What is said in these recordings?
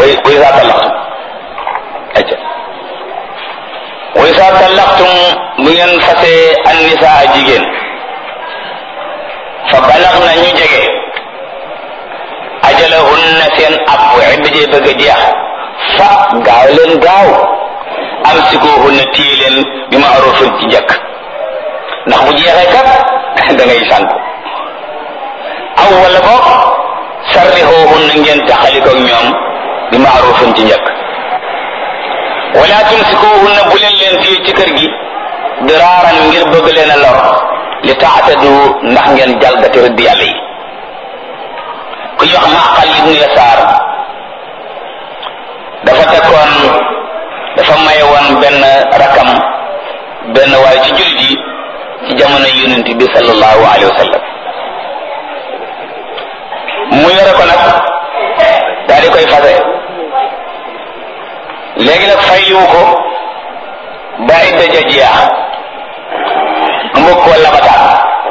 way way saa tallaqtum acca way saa tallaqtum bu ngeen fasee an nisaa jigéen fa balax na ñu jege ajalahunna seen ab idda jee bëgg a jeex fa gaaw leen gaaw amsikuhunna téye leen bi ma'rufin ci njëkk ndax bu jeexee kat da ngay sànku aw wala boog sarrixoohunna ngeen taxalikoog ñoom bi ma'rufin ci njëkk wala tumsikuhunna bu leen leen téye ci kër gi diraaran ngir bëgg leen a lor li taatadu ndax ngeen jalgati rëdd yàlla yi ku ñu wax maqal ibnu yasaar dafa tekkoon dafa maye woon benn rakam benn waaye ci jullit yi ci jamono yonent bi sallallahu alayhi wa sallam mu yore ko nag daal di koy fase léegi nag fayliwu ko ba idda ja jeex mbokk wala bataan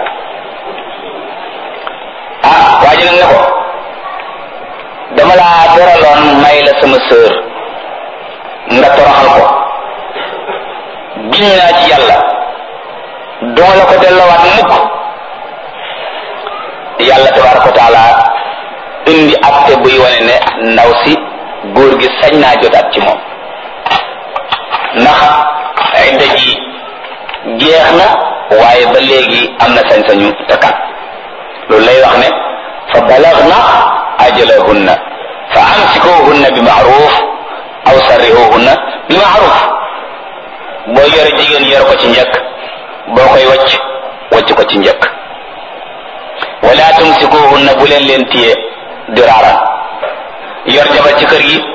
ah waa ji nag ne ko dama laa teraloon may la sama sœur nga toroxal ko giñ naa ci yàlla duma la ko delloowaat mukk yàlla tabaraka wa taala indi acte buy wane ne ndaw si góor gi sañ naa jotaat ci moom ndax idda ji jeex na waaye ba léegi am na sañ-sañu takkaat loolu lay wax ne fa balagna ajalahunna fa amsikuhunna bi maaruf aw sarrihuhunna bi maaruf boo yore jigéen yor ko ci njëkk boo koy wacc wacc ko ci njëkk wala tumsikuhunna bu leen leen téye diraaran yor jabar ci kër gi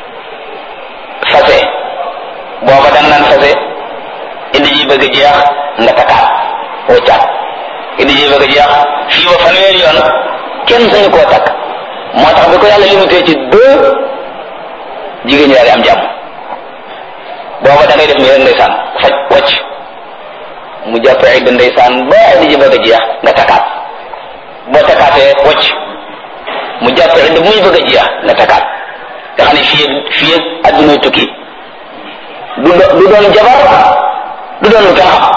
fase booba dang naan fase indi ji bëgg jeex nga takkaat waccaat indi ji bëgg jeex fii ba fanweeri yoon kenn sañu koo takk moo tax bi ko yàlla limité ci deux jigéen ñi daal di am jàmm booba da ngay def nii rek ndeysaan faj wacc mu jàpp idda ndeysaan ba indi ji bëgg jeex nga takkaat boo takkaatee wacc mu jàpp idda muy bëgg jeex nga takkaat nga xam ne fii fii adduna tukki du du doon jabar du doon lu kenn xam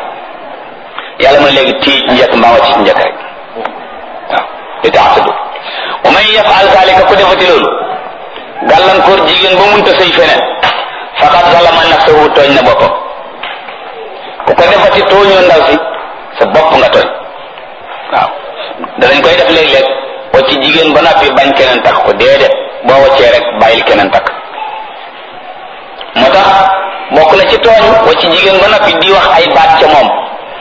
yàlla mu ne léegi tii njëkk mbaa wàcc ci njëkk rek waaw li tax tudd wa man yafal zalika ku defati loolu gàllankoor jigéen ba munta sëy feneen faqad zalama nafsahu tooñ na boppam ku ko defati tooñoo ndaw si sa bopp nga tooñ waaw danañ koy def léeg-léeg wacc jigéen ba noppi bañ keneen takk ko déedéet boo waccee rek bàyyil keneen takk moo tax bokk na ci tooñ wacc jigéen ba noppi di wax ay baat ca moom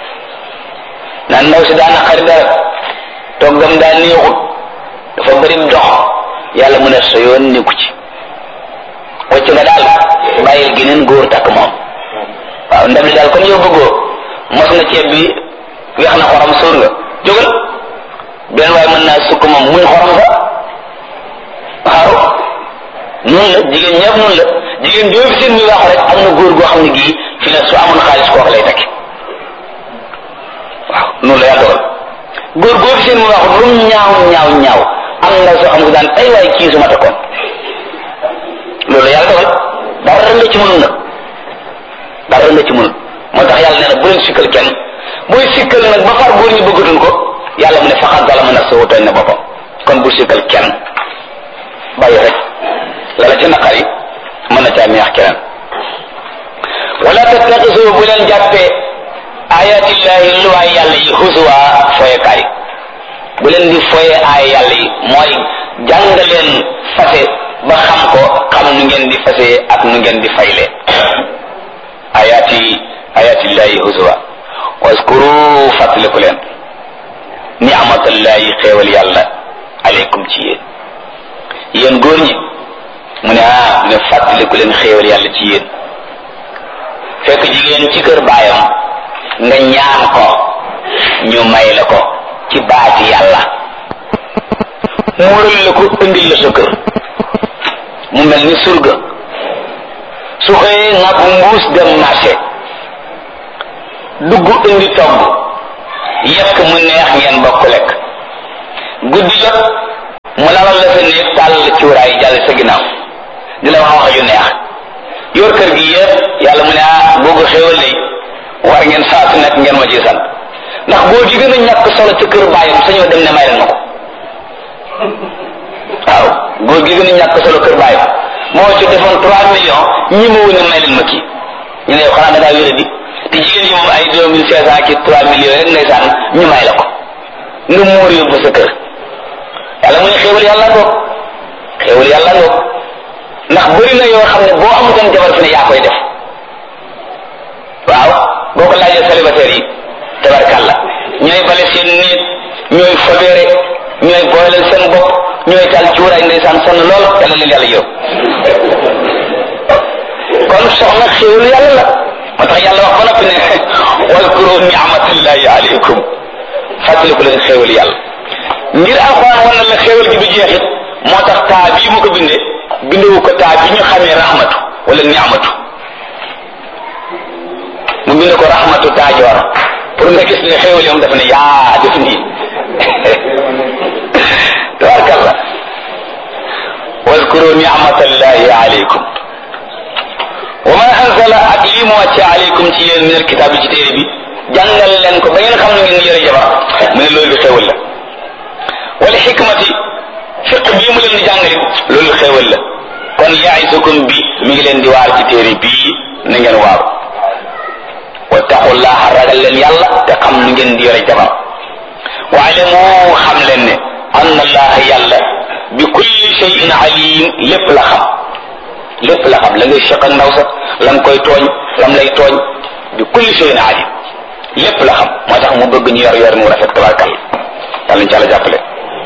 naan ndaw si daana xari dara toggam daa neexut dafa bëri dox yàlla mu ne sa yoon nekku ci wacc nga daal bàyyil geneen góor takk moom waaw ndab li daal kon yow bëggoo mos nga ceeb bi weex na xorom sóor nga jógal benn waaye mën naa sukk moom muy xorom sa waaw noonu la jigéen ñëpp noonu la jigéen joo fi seen muy wax rek am na góor goo xam ne gii fi ne su amoon xaalis kooku lay takki waaw noonu la yàlla dogal góor goo fi seen muy wax lu mu ñaaw ñaaw ñaaw am na soo xam ne daan ay waay kii su ma takkoon loolu la yàlla dogal dara nga ci mënul nag dara nga ci mënul moo tax yàlla nee na bu leen sikkal kenn booy sikkal nag ba far góor ñi bëggatuñ ko yàlla mu ne faxat zalama nafsahu tooñ na boppam kon bu sikkal kenn bàyyi rek la la ci naqar yi mën na caa neex keneen wala tattaxisu bu leen jàppee ayatillahi luwaay yàlla yi husuwa foyekaay bu leen di foye aay yàlla yi mooy jàng leen fase ba xam ko xam nu ngeen di fase ak nu ngeen di fayle ayati ayatillahi husuwa waskuru fàttaliku leen ni'matallahi xéewal yàlla aleykum ci yéen yéen góor ñi mu ne ah ne fàttaliku leen xéewal yàlla ci yéen fekk jigéen ci kër baayam nga ñaan ko ñu may la ko ci baati yàlla muural la ko indil la sa kër mu mel ni surga su xëyee nga bu mbuus dem marché dugg indi togg yekk mu neex ngeen bokk lekk guddi jot mu lalal la sa néeg tàll cuuraay jàll sa ginnaaw di la wax wax yu neex yor kër gi yëpp yàlla mu ne ah boo ko xéewal lay war ngeen saa su nekk ngeen ma ci sant ndax góor gi gën a ñàkk solo ci kër bàyyam sañoo dem ne may leen ma ko waaw góor gi gën a ñàkk solo kër bàyyam moo ci defoon trois millions ñi ma wën a may leen ma kii ñu ne yow xanaa da ngaa wéra di te jigéen yi moom ay deux mille cinq cent ki trois millions rek ndeysaan ñu may la ko nga muur yóbbu sa kër yàlla mu ne xéewal yàlla ngoog xéewal yàlla ngoog ndax bëri na yoo xam ne boo amutoon jabar fi ne yaa koy def waaw boo ko laajee célibataire yi tabarkàlla ñooy bale seen néeg ñooy fobeere ñooy booleel seen bopp ñooy taal cuuraay ndeysaan sonn lool yàlla leen yàlla yow kon soxna xéewalu yàlla la moo tax yàlla wax ba noppi ne waskuru ni'matallahi alaykum fàttaliku leen xéewal yàlla ngir alxuraan wan na la xéewal gi du jeexit moo tax taa bii mu ko bindee bindewu ko taa bi ñu xamee rahmatu wala ni'matu mu bind ko rahmatu taajoor pour nga gis ne xéewal yoom dafa ne yaa def nii tabarkalla waskuru ni'matallahi alaykum wa ma anzala ak lii mu wàcce alaykum ci yéen min alkitaab bi ci téere bi jàngal leen ko ba ngeen xam ne ngeen yore jabar mu ne loolu xéewal la wala xikmati fiq bii mu leen di jàngalit loolu xéewal la kon yaisukum bi mi ngi leen di waar ci téere bii na ngeen waaru wattaqullaha ragal leen yàlla te xam nu ngeen di yore jabar waalamu xam leen ne anna allaha yàlla bi kulli shay'in alim lépp la xam lépp la xam la ngay seq ak ndaw sa la nga koy tooñ lam lay tooñ bi kulli shay'in alim lépp la xam moo tax mu bëgg ñu yor yor mu rafet tabarkal yàlla ñu ci àlla jàppale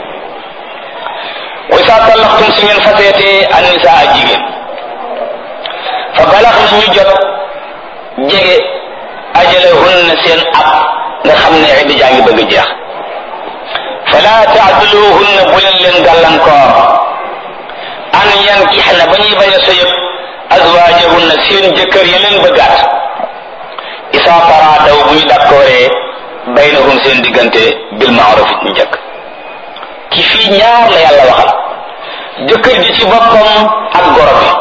wa saa tallaxtum su ngeen faseetee annisa ak jigéen fa balax na ñu jot jege ajalahunna seen ab nga xam ne idda jaa ngi bëgg jeex fala taaduluhunna bu leen leen gàllankoor an yankixna ba ñuy bañ a sëyëb azwaajahunna seen jëkkër ya leen bëggaat isa taraadaw bu ñu dakkooree baynahum seen diggante bil maaruf ñu njëkk ki fii ñaar la yàlla waxal jëkkër ji ci boppam ak goro bi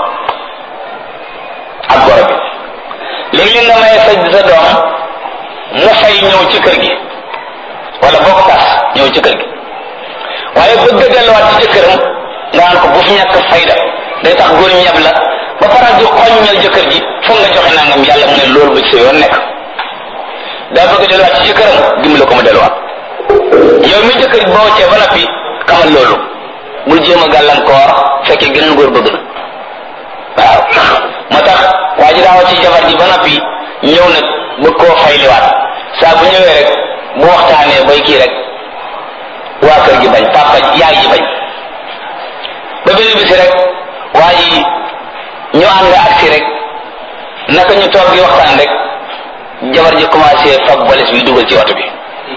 ak goro bi léegi nga may sa sa doom mu fay ñëw ci kër gi wala bokk tas ñëw ci kër gi waaye bëgg a delluwaat ci jëkkëram nga naan ko bu fi ñàkk fayda day tax góor ñeb la ba pare di xoññal jëkkër ji foog nga joxe nangam yàlla mu ne loolu ba ci sa yoon nekk daa bëgg a delluwaat ci jëkkëram dimbale ko mu delluwaat yow mi jëkkër boo cee ba noppi xamal loolu bul jéem a gàllankoor fekkee geneen góor bëgg na waaw moo tax waa ji daawa ci jabar ji ba noppi ñëw nag bëgg koo fayliwaat saa bu ñëwee rek bu waxtaanee bay kii rek waa kër gi bañ papa yaay ji bañ ba benn bisi rek waa ji ñu ànd agsi rek naka ñu toog di waxtaan rek jabar ji commencé fab boles bi dugal ci oto bi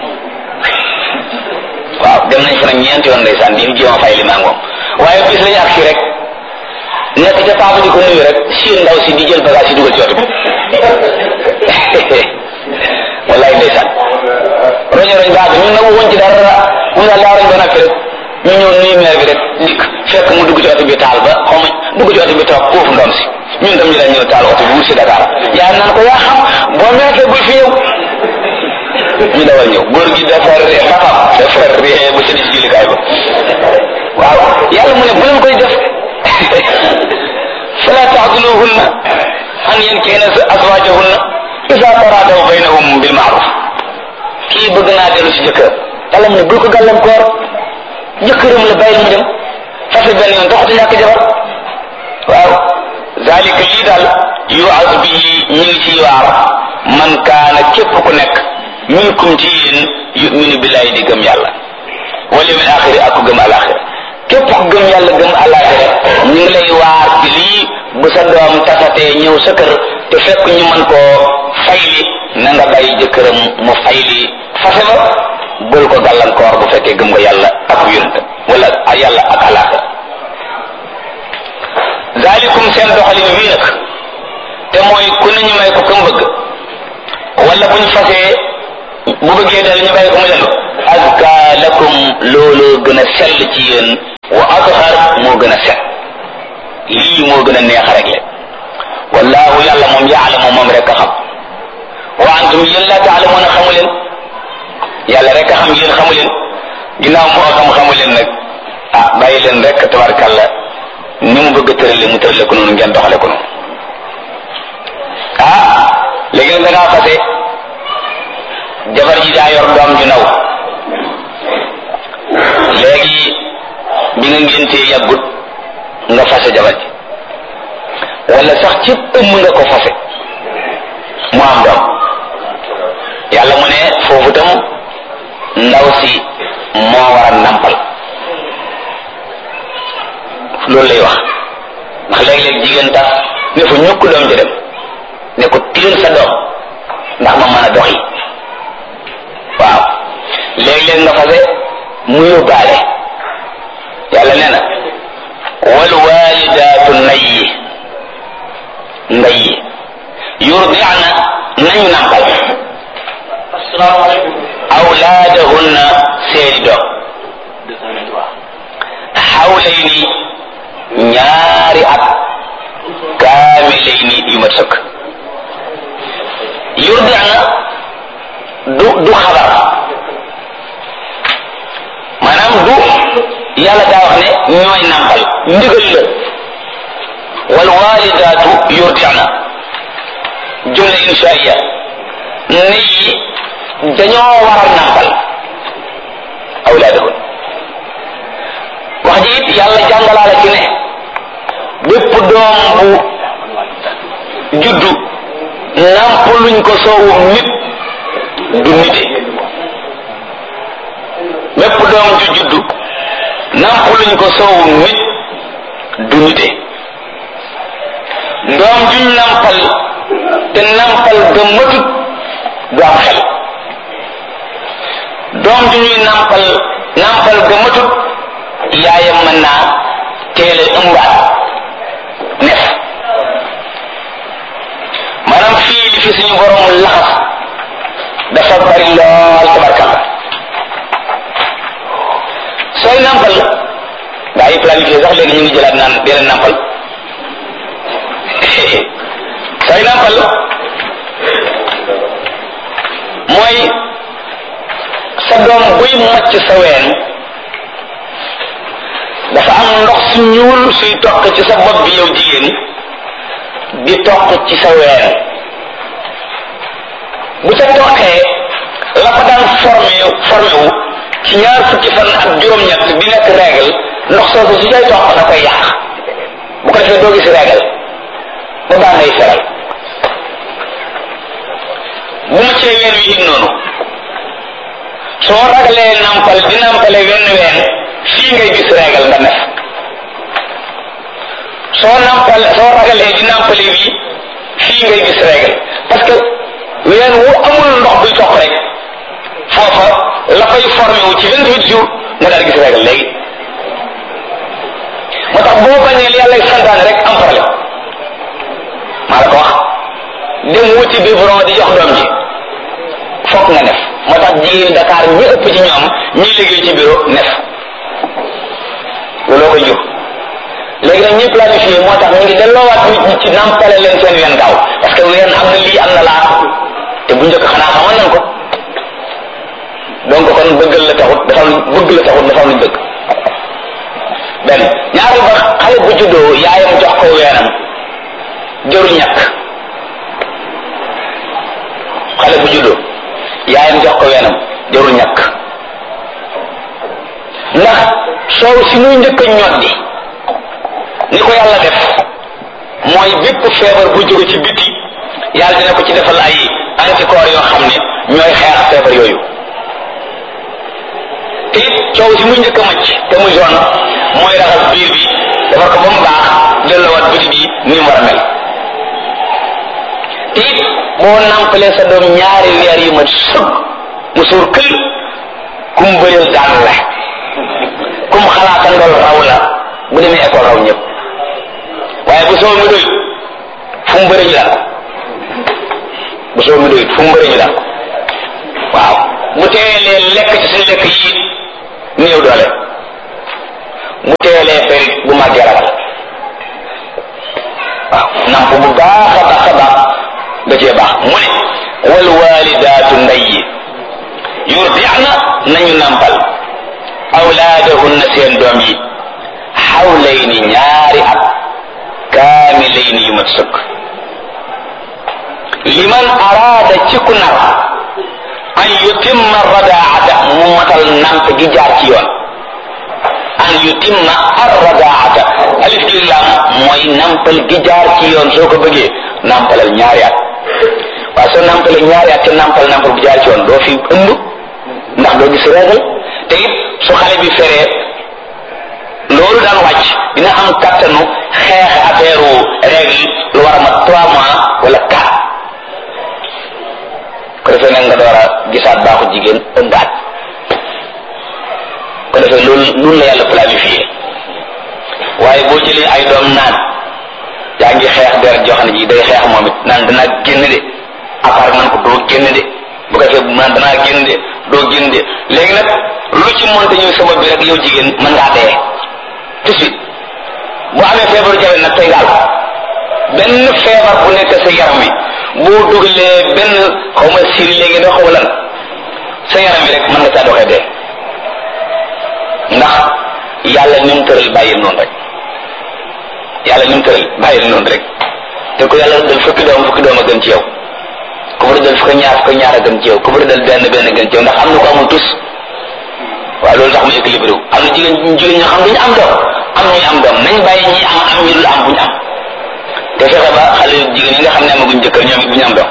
waaw dem nañ fa nag ñeenti yoon ndeysaan di jéem a fay li maa moom waaye bis lañu agsi rek nekk ca papa di ko nuyu rek siin ndaw si di jël bagage yi dugal ci oto bi wallaay ndeysaan roño roñ baax ñun nag woon ci dara mun naa laa roñ ba noppi rek ñu ñëw nuyu meer bi rek dikk fekk mu dugg ci oto bi taal ba xaw ma dugg ci oto bi toog foofu ndom si ñun tam ñu dañ ñëw taal oto bi wut si Dakar yaa naan ko yaa xam boo meekee bul fi ñëw ñu dawal ñëw góor gi dafa ree papam dafa ree ba sëni si jullikaay ba waaw yàlla mu ne bu leen koy def fala taxduluhunna an yankihna azwajahunna isa taradaw baynahum bil maaruf kii bëgg naa dellu si jëkkër yàlla mu ne bul ko gàllankoor jëkkëram la bàyyil mu dem fase benn yoon taxatu ñàkk jabar waaw zalika lii daal yuaz bihi ñu ngi ci waar man kaana képp ku nekk minkum ci yéen yuminu billahi di gëm yàlla wal yawmil axiri ak ku gëm alaxira képp ku gëm yàlla gëm alaxira ñu ngi lay waar ci lii bu sa doom tasatee ñëw sa kër te fekk ñu mën koo fayli na nga bàyyi jëkkëram mu fayli fase ba bul ko gàllankoor bu fekkee gëm nga yàlla ak yonent wala yàlla ak alaxira zalikum seen doxalin wii nag te mooy ku ne ñu may ko kam bëgg wala buñ fasee bu bëggee dal ñu bàyyi ko mu dellu azka lakum loolu gën a sell ci yéen wa azhar moo gën a set lii lii moo gën a neex a régler wallahu yàlla moom yaalamu moom rek a xam wa antum yéen la taalamuuna xamu leen yàlla rek a xam yéen xamu leen ginnaaw moo xam xamu leen nag ah bàyyi leen rek tabarkàlla ni mu bëgg a tërale mu tërale ko noonu ngeen doxale ko noonu ah léegi nag da ngaa fase jabar ji daa yor doom ju naw léegi bi nga ngéntee yàggut nga fase jabar ji wala sax ci ëmm nga ko fase mu am doom yàlla mu ne foofu tam ndaw si moo war a nampal loolu lay wax ndax léeg-léeg jigéen tax ne fa ñukk doom ji dem ne ko tiir sa doom ndax ma mën a doxi waaw léeg-léeg nga fase mu yóbbaale yàlla nee na wal walidaatu nayyi nayyi yurdi'na nañu nampal awlaadahunna seeni doom xawlayni ñaari at kaamilayni yu mat sëkk yurdi'na du du xabar maanaam du yàlla daa wax ne ñooy nàmpal ndigal la wal walidaatu yurdi'na jumla inshaiya ne yi dañoo war a nàmpal awlaadahun wax ji it yàlla jàngalaala ci ne bépp doom bu juddu nàmpaluñ ko soowum nit du nite bépp doom ju juddu nàmpaluñ ko soowum nit du nite doom juñ nàmpal te nàmpal ga matut du am xel doom ju ñuy nàmpal nàmpal ga matut yaayam mën naa teele ëmbaat nef maanaam fii li fi suñu borom laxas dafa bari lool tabarkalla sooy nàmpal gaa yi planifié sax léegi ñu ngi jëlaat naan dee leen nàmpal sooy nàmpal mooy sa doom buy màcc sa ween dafa am ndox su ñuul suy toq ci sa bopp bi yow jigéen di toq ci sa ween bu ca toqee la fa daan formé formé wu ci ñaar fukki fan ak juróom-ñett bi nekk règle ndox soosu su cay toq da koy yàq bu ko defee doo gis règle ba baa ngay feral bu ma cee ween wi it noonu soo ragalee nampal di nampale wenn ween fii ngay gis règle nga nef soo nampal soo ragalee di nampale wi fii ngay gis règle parce que ween wu amul ndox buy toq rek foofa la fay formé wu ci vingt huit jours nga daal gis règle léegi moo tax boo bañee li yàlla santaane rek am problème maa la ko wax dem wuti biberon di jox doom ji fokk nga nef moo tax jigéen Dakar ñi ëpp ci ñoom ñi liggéey ci bureau nef looloo koy jur léegi nag ñi planifié moo tax ñu ngi delloowaat nit ñi ci nampale leen seen ween gaaw parce que ween am na lii am na laa te bu njëkk xanaa xamoon nañ ko donc kon bëggal la taxut dafa bëgg la taxut dafa am luñ bëgg benn ñaareel ba xale bu juddoo yaayam jox ko weenam jëru ñàkk xale bu juddoo yaayam jox ko weenam jëru ñàkk ndax soow si muy njëkk a ñoddi ni ko yàlla def mooy bépp feebar bu jóge ci biti yàlla dina ko ci defal ay anticorps yoo xam ne ñooy xeex feebar yooyu te it coow si muy njëkk a macc te muy zone mooy raxas biir bi defar ko ba mu baax delloowaat biti bi ni mu war a mel te it boo nampalee sa doom ñaari weer yu mat sëg mu suur kël kum bëreel daan la kum xalaata ndol raw la bu demee école raw ñëpp waaye bu soo mi doy fu mu bëri ñu daan ko bu soo mi doy fu mu bëri ñu daan ko waaw bu teelee lekk ci suñu lekk yi néew doole bu teelee ferit bu màggee ragal waaw namp bu baax a baax a baax da cee baax mu ne wal walidaatu ndey yi yurdi'na nañu nampal awlaadahunna seen doom yi xawlayni ñaari at kaamilayni yu mat sëkk liman araada ci ku nar an yutimma radaata mu matal namp gi jaar ci yoon an yutimma arradaata alif gi lam mooy nampal gi jaar ci yoon soo ko bëggee nampalal ñaari at waaye soo nampalee ñaari at te nampal nampal bu jaar ci yoon doo fi ëmb ndax doo gis régal te it su xale bi feree loolu daan wàcc dina am kattanu xeex affaire règle lu war a mat trois mois wala quatre ko defee nag nga door a gisaat baaxu jigéen ëmbaat ko defee loolu loolu la yàlla planifié waaye boo jëlee ay doom naan yaa ngi xeex der joo xam ne ji day xeex moom it naan danaa génn de apart man ko doo génn de bu ko defee naan danaa génn de doo génn de léegi nag lu ci monte ñëw sabab bi rek yow jigéen mën ngaa dee tout de suite boo amee feebaru jawe nag tey ngaal benn feebar bu nekk sa yaram wi boo dugalee benn xaw ma siri léegi doo xaw lan sa yaram wi rek mën nga caa doxee dee ndax yàlla ni mu tëral bàyyil noonu rek yàlla ni mu tëral bàyyil noonu rek te ko yàlla dal fukki doom fukki doom a gën ci yow ku bëri dal fukki ñaar fukki ñaar a gën ci yow ku bëri dal benn benn gën ci yow ndax am na ko amul tus waaw loolu tax mu équilibré wu am na jigéen jigéen ñoo xam duñu am doom am ñuy am doom nañ bàyyi ñi am am ñu dul am buñu am te fexe ba xale jigéen yi nga xam ne amaguñ jëkkër ñoom it buñu am doom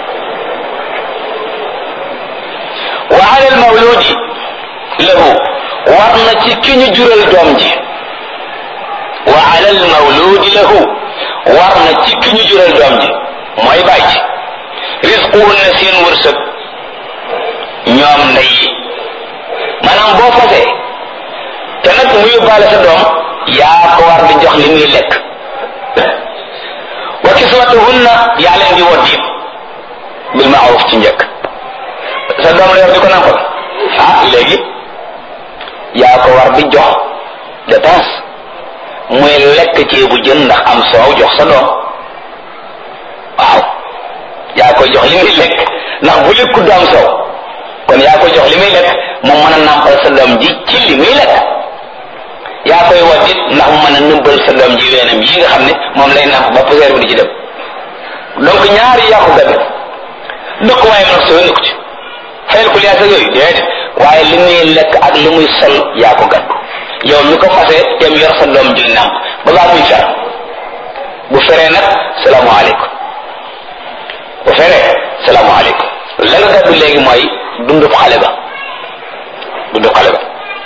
wa ala al mawludi lahu war na ci ki ñu jural doom ji wa ala al mawludi lahu war na ci ki ñu jural doom ji mooy bàyyi ci risquhunna seen wërsëg ñoom ndey yi maanaam boo fasee te nag mu yóbbaale sa doom yaa ko war di jox li muy lekk wa kiswatuhunna yaa leen di wot yëpp bil maaruf ci njëkk sa doom la yor di ko nampal ah léegi yaa ko war di jox dépense muy lekk ceebu jën ndax am soow jox sa doom waaw yaa koy jox li muy lekk ndax bu lekku du am soow kon yaa koy jox li muy lekk mu mën a nampal sa doom ji ci li muy lekk yaa koy watit ndax mu mën a nëmbal sa doom ji weenam yi nga xam ne moom lay namp ba poussière bi di ci dem donc ñaari yaa ko gàddu dëkk waaye nag soo nekku ci fayal ko liyaas ak yooyu déedéet waaye li muy lekk ak li muy sol yaa ko gàddu yow mi ko fase dem yor sa doom ji namp ba baa muy fer bu feree nag salaamaaleykum bu feree salaamaaleykum la nga gàddu léegi mooy dundub xale ba dundub xale ba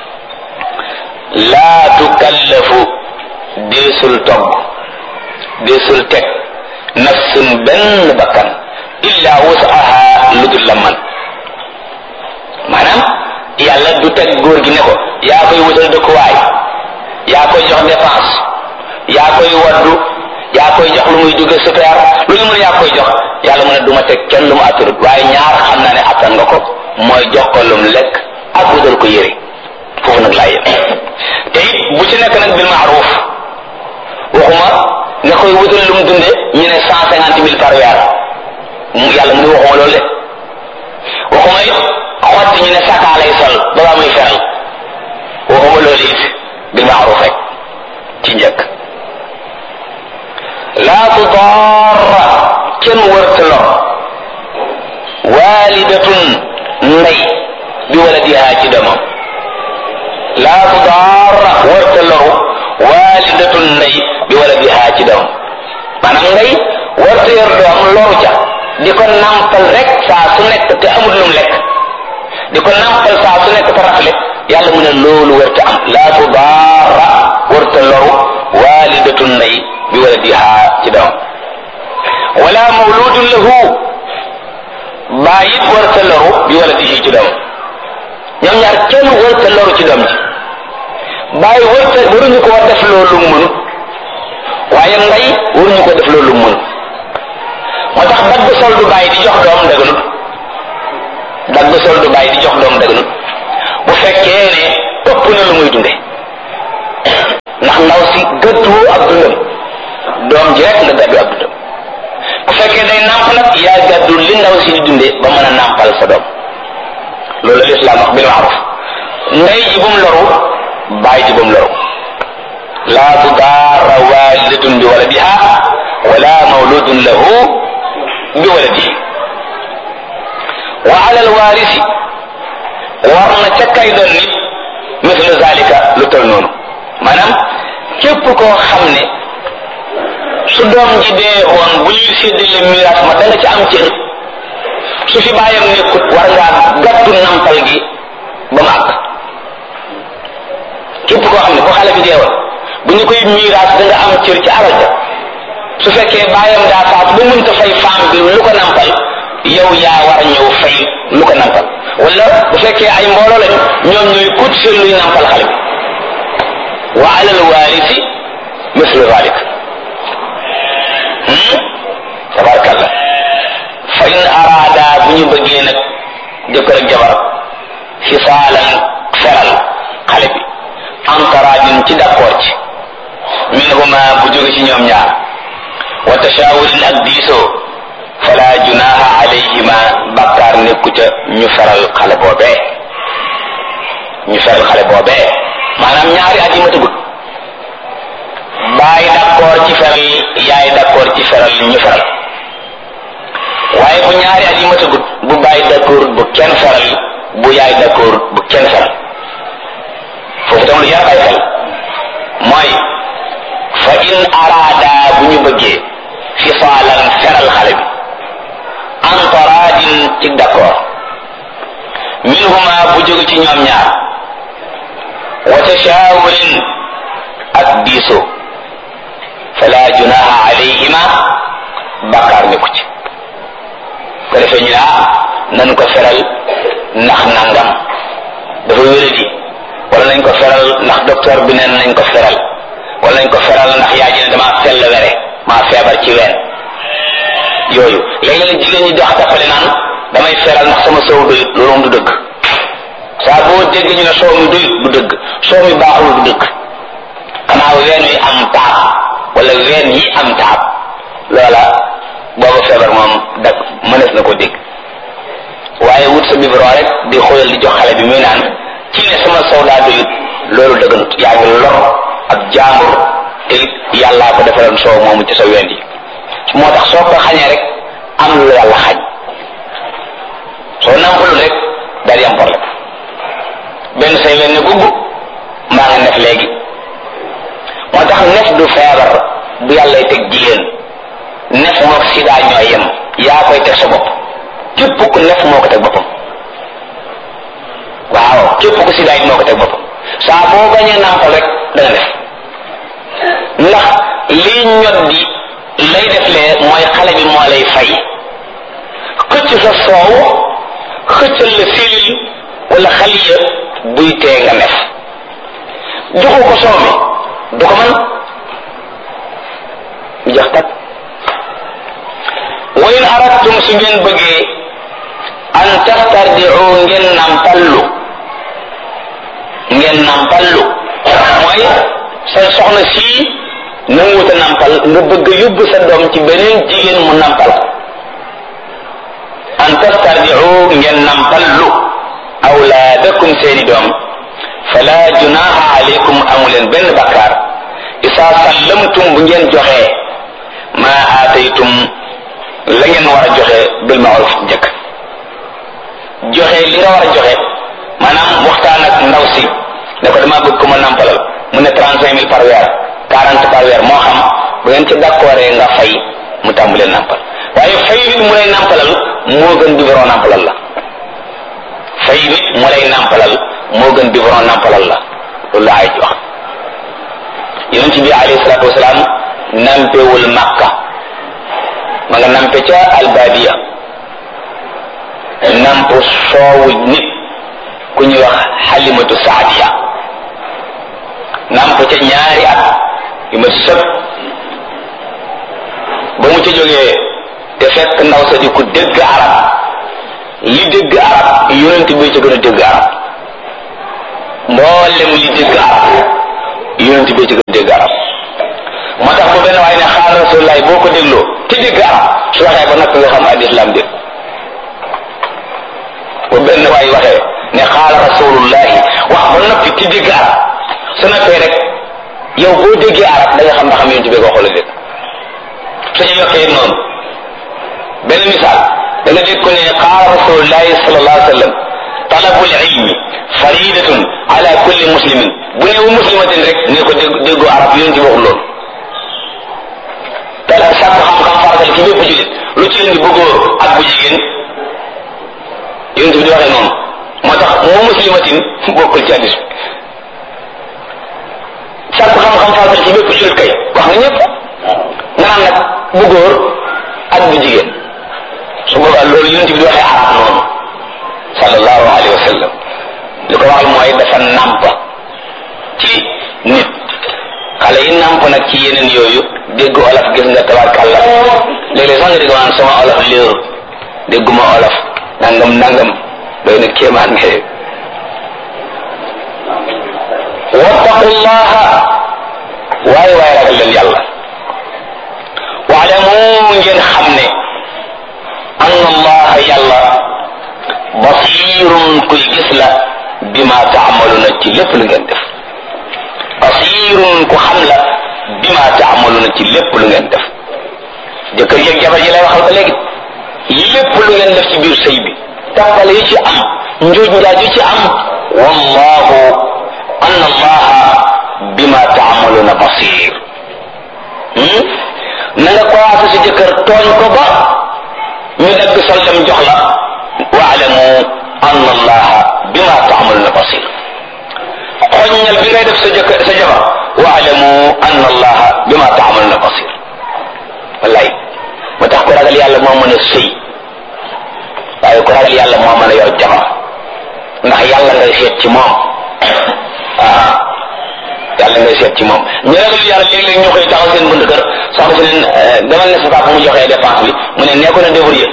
laa tukallafu deesul togg deesul teg nafsun benn bakkan illa wusaha lu dul la man maanaam yàlla du teg góor gi ne ko yaa koy wutal dëkkuwaay yaa koy jox dépense yaa koy waddu yaa koy jox lu muy dugge super lu ñu mën yaa koy jox yàlla mu ne du ma teg kenn lu mu atturut waaye ñaar xam naa ne attan nga ko mooy jox ko lum lekk ak wutal ko yëre foofu nag laa yem te it bu ci nekk nag bil maaruf waxuma nga koy wutal lum dunde ñu ne cent cinquante mille par weer mu yàlla mu ne waxuma loolu de waxuma it xotti ñu ne sakaa lay sol ba baa muy feral waxuma loolu it bil maaruf rek ci njëkk laa tudaara kenn wërta lor waalidatun ndey bi waladiha ci doomam laa tudaara wërta loru waalidatun ndey bi waladiha ci doomam maanaam ndey wërta yor doom loru ca di ko nampal rek saa su nekk te amul lum lekk di ko nampal saa su nekk te rafle yàlla mu ne loolu wërta am laa tudaara wërta loru waalidatun ndey bi waladiha ci doom wala mawludun lahu bàyyit warta loru bi waladihi ci doom ñoom ñaar kenn warta loru ci doom ji bàyyi warta waruñu ko def loolu mënut waaye ndey waruñu ko def loolu mënut moo tax dagg sol du bàyyi di jox doom dëgganut dagg sol du bàyyi di jox doom dëgganut bu fekkee ne ëpp na lu muy dunde ndax ndaw si gëttuwoo ab dundam doom ji rek nga gàddu ab dundam bu fekkee day nàmp nag yaa gàddu li ndaw si di dundee ba mën a nàmpal sa doom loolu la lislaam wax bil maaruf ndey ji bu mu loru baay ji bu mu loru laa tudaara waalidatun bi waladiha wala mawludun lahu bi waladihi wa ala alwaarisi war na ca kay doon nit mislu zalika lu tol noonu maanaam képp koo xam ne su doom ji dee woon bu ñuy séddale miraas ma da nga ci am cër su fi bàyyam nekkut war ngaa gàttu nampal gi ba mu àgg képp koo xam ne bu xale bi dee woon bu ñu koy miraas da nga am cër ci alal ja su fekkee bàyyam daa faat bu mënta fay faam bi lu ko nampal yow yaa war a ñëw fay lu ko nampal wala bu fekkee ay mbooloo lañu ñoom ñooy kut seen luy nampal xale bi wa alal waarisi mislu zalik tabarakallah fa in araada bu ñu bëggee nag jëkkër ak jabar fisaalan feral xale bi antaraajin ci d'accord ci minhuma bu jóge ci ñoom ñaar wa tashaawurin ak diisoo fala junaha alayhima bàkkaar nekku ca ñu feral xale boobee ñu feral xale boobee maanaam ñaari at yi ma tëggut baay d'accord ci feral yaay d'accord ci feral ñu feral waaye bu ñaari at yi ma tëggut bu baay d'accord bu kenn feral bu yaay d'accord bu kenn feral foofu tam lu jar bay xel mooy fa in araada bu ñu bëggee fisaalan feral xale bi antaraadin ci d'accord minhuma bu jóge ci ñoom ñaar wa tashaawurin ak diisoo fala junaha alayhima bakkaar nekku ci ko defee ñu ne ah nan ko feral ndax nangam dafa wéradi wala nañ ko feral ndax docteur bi neen nañ ko feral wala nañ ko feral ndax yaa ji ne dama sell were maa feebar ci ween yooyu léegi nag jigéen ñi dox tappale naan damay feral ndax sama soow doyut loolu moom du dëgg saa boo dégg ñu ne soow mi doyut du dëgg soow mi baaxul du dëgg xanaa ween wi am taab wala ween yi am taab loola booba feebar moom dag mënees na ko dégg waaye wut sa biberon rek di xoyal di jox xale bi muy naan ci ne sama soow daa doyut loolu dëgganut yaa ngi lor ak jaambur te it yàllaa ko defaloon soow moomu ci sa ween yi moo tax soo ko xañee rek am lu yàlla xañ soo nampalul rek daal di am problème benn say leen ne gubb maa nga nef léegi moo tax nef du feebar bu yàllay teg jigéen nef mook sida ñoo yem yaa koy teg sa bopp képp ku nef moo ko teg boppam waaw képp ku sida it moo ko teg boppam saa boo bañee nampal rek da nga def ndax lii ñot di lay def lee mooy xale bi moo lay fay xëcc sa soow xëccal la silil wala xaliya buy tee nga nef joxu ko soow mi du ko mën mu jox tak wa in aradtum su ngeen bëggee an tastardiu ngeen nampallu ngeen nampallu mooy sa soxna sii nanguwuta nampal nga bëgg yóbbu sa doom ci beneen jigéen mu nampal an tastardiu ngeen nampallu awlaadakum seeni doom fala junaha alaykum amuleen benn bakkaar isa sallamtum bu ngeen joxee ma aataytum la ngeen war a joxe bil maaruf njëkk joxe li nga war a joxe maanaam waxtaan ak ndaw si ne ko dama bëgg ko ma nampalal mu ne trente cinq mille par weer quarante par weer moo xam bu ngeen ci d'accord nga fay mu tàmbalee nampal waaye fay nit mu lay nampalal moo gën biberon nampalal la fay nit mu lay nampalal moo gën biberon nampalal la loolu la ay wax yonent bi alayhi salaatu wasalaam nampewul makka ma nga nampe ca albadiya namp soowu nit ku ñuy wax xalimatu saadiya namp ca ñaari at yu ma sëb ba mu ca jógee te fekk ndaw sa di ku dégg arab li dégg arab yonent bi ca gën a dégg arab mboolem li dégg arab yonent bi ca gën a dégg arab moo tax bu benn waaye ne rasulullahi boo ko dégloo te dégg arab su waxee ba noppi nga xam al islam dégg bu benn waay waxee ne xaala rasulullahi wax ba noppi te dégg arab su noppee rek yow boo déggee arab da nga xam ndax am yonent bi ko xool dégg suñu yokkee noonu benn misaal da nga dégg ko ne qaala rasulullahi sallallahu alayhi wa sallam talabul ilmi faridatun ala kulli muslimin bu ne wu muslimatin rek ne ko dégg déggoo arab yonent bi waxul loolu tala sàkku xam-xam faratal ci bépp julit lu ci indi bu góor ak bu jigéen yonent bi di waxee noonu moo tax mu muslimatin bokkul ci hadis bi sàkku xam-xam faratal ci bépp julit kay wax nga ñëpp nga naan nag bu góor ak bu jigéen su boobaa loolu yonent bi di waxee arab noonu sallallahu alayhi wa sallam li ko waxal mooy dafa nàmp ci nit xale yi nàmp nag ci yeneen yooyu dégg olof gis nga tabarkàlla léeg-léeg sax nga dégg naan sama olof léeru dégguma olof nangam nangam doy na kéemaan ne wattaqullaha waaye waaye ragal leen yàlla waalamu ngeen xam ne anna allaha yàlla basirun kuy gis la bima taamaluna ci lépp lu ngeen def basirun ku xam la bima taamaluna ci lépp lu ngeen def jëkkër yeeg jabar ji lay waxal ba léegi lépp lu ngeen def ci biir sëy bi tàppale yi ci am njuuj njaaj yi ci am wallahu anna allaha bima taamaluna basir na nga commencé si jëkkër tooñ ko ba ñu dagg sol dem jox la waalamu anna allaha bima taamaluna basir xoññal bi ngay def sa jëkkër sa jabar waalamu anna allaha bima taamaluna basir wallaay ba tax ko ragal yàlla moo mën a sëy waaye ko ragal yàlla moo mën a yor jabar ndax yàlla ngay seet ci moom ah yàlla ngay seet ci moom ñu ragal yàlla léeg-léeg ñu koy taxaw seen bunt kër soxna si leen demal ne sa papa mu joxee dépense bi mu ne nee ko na débrouiller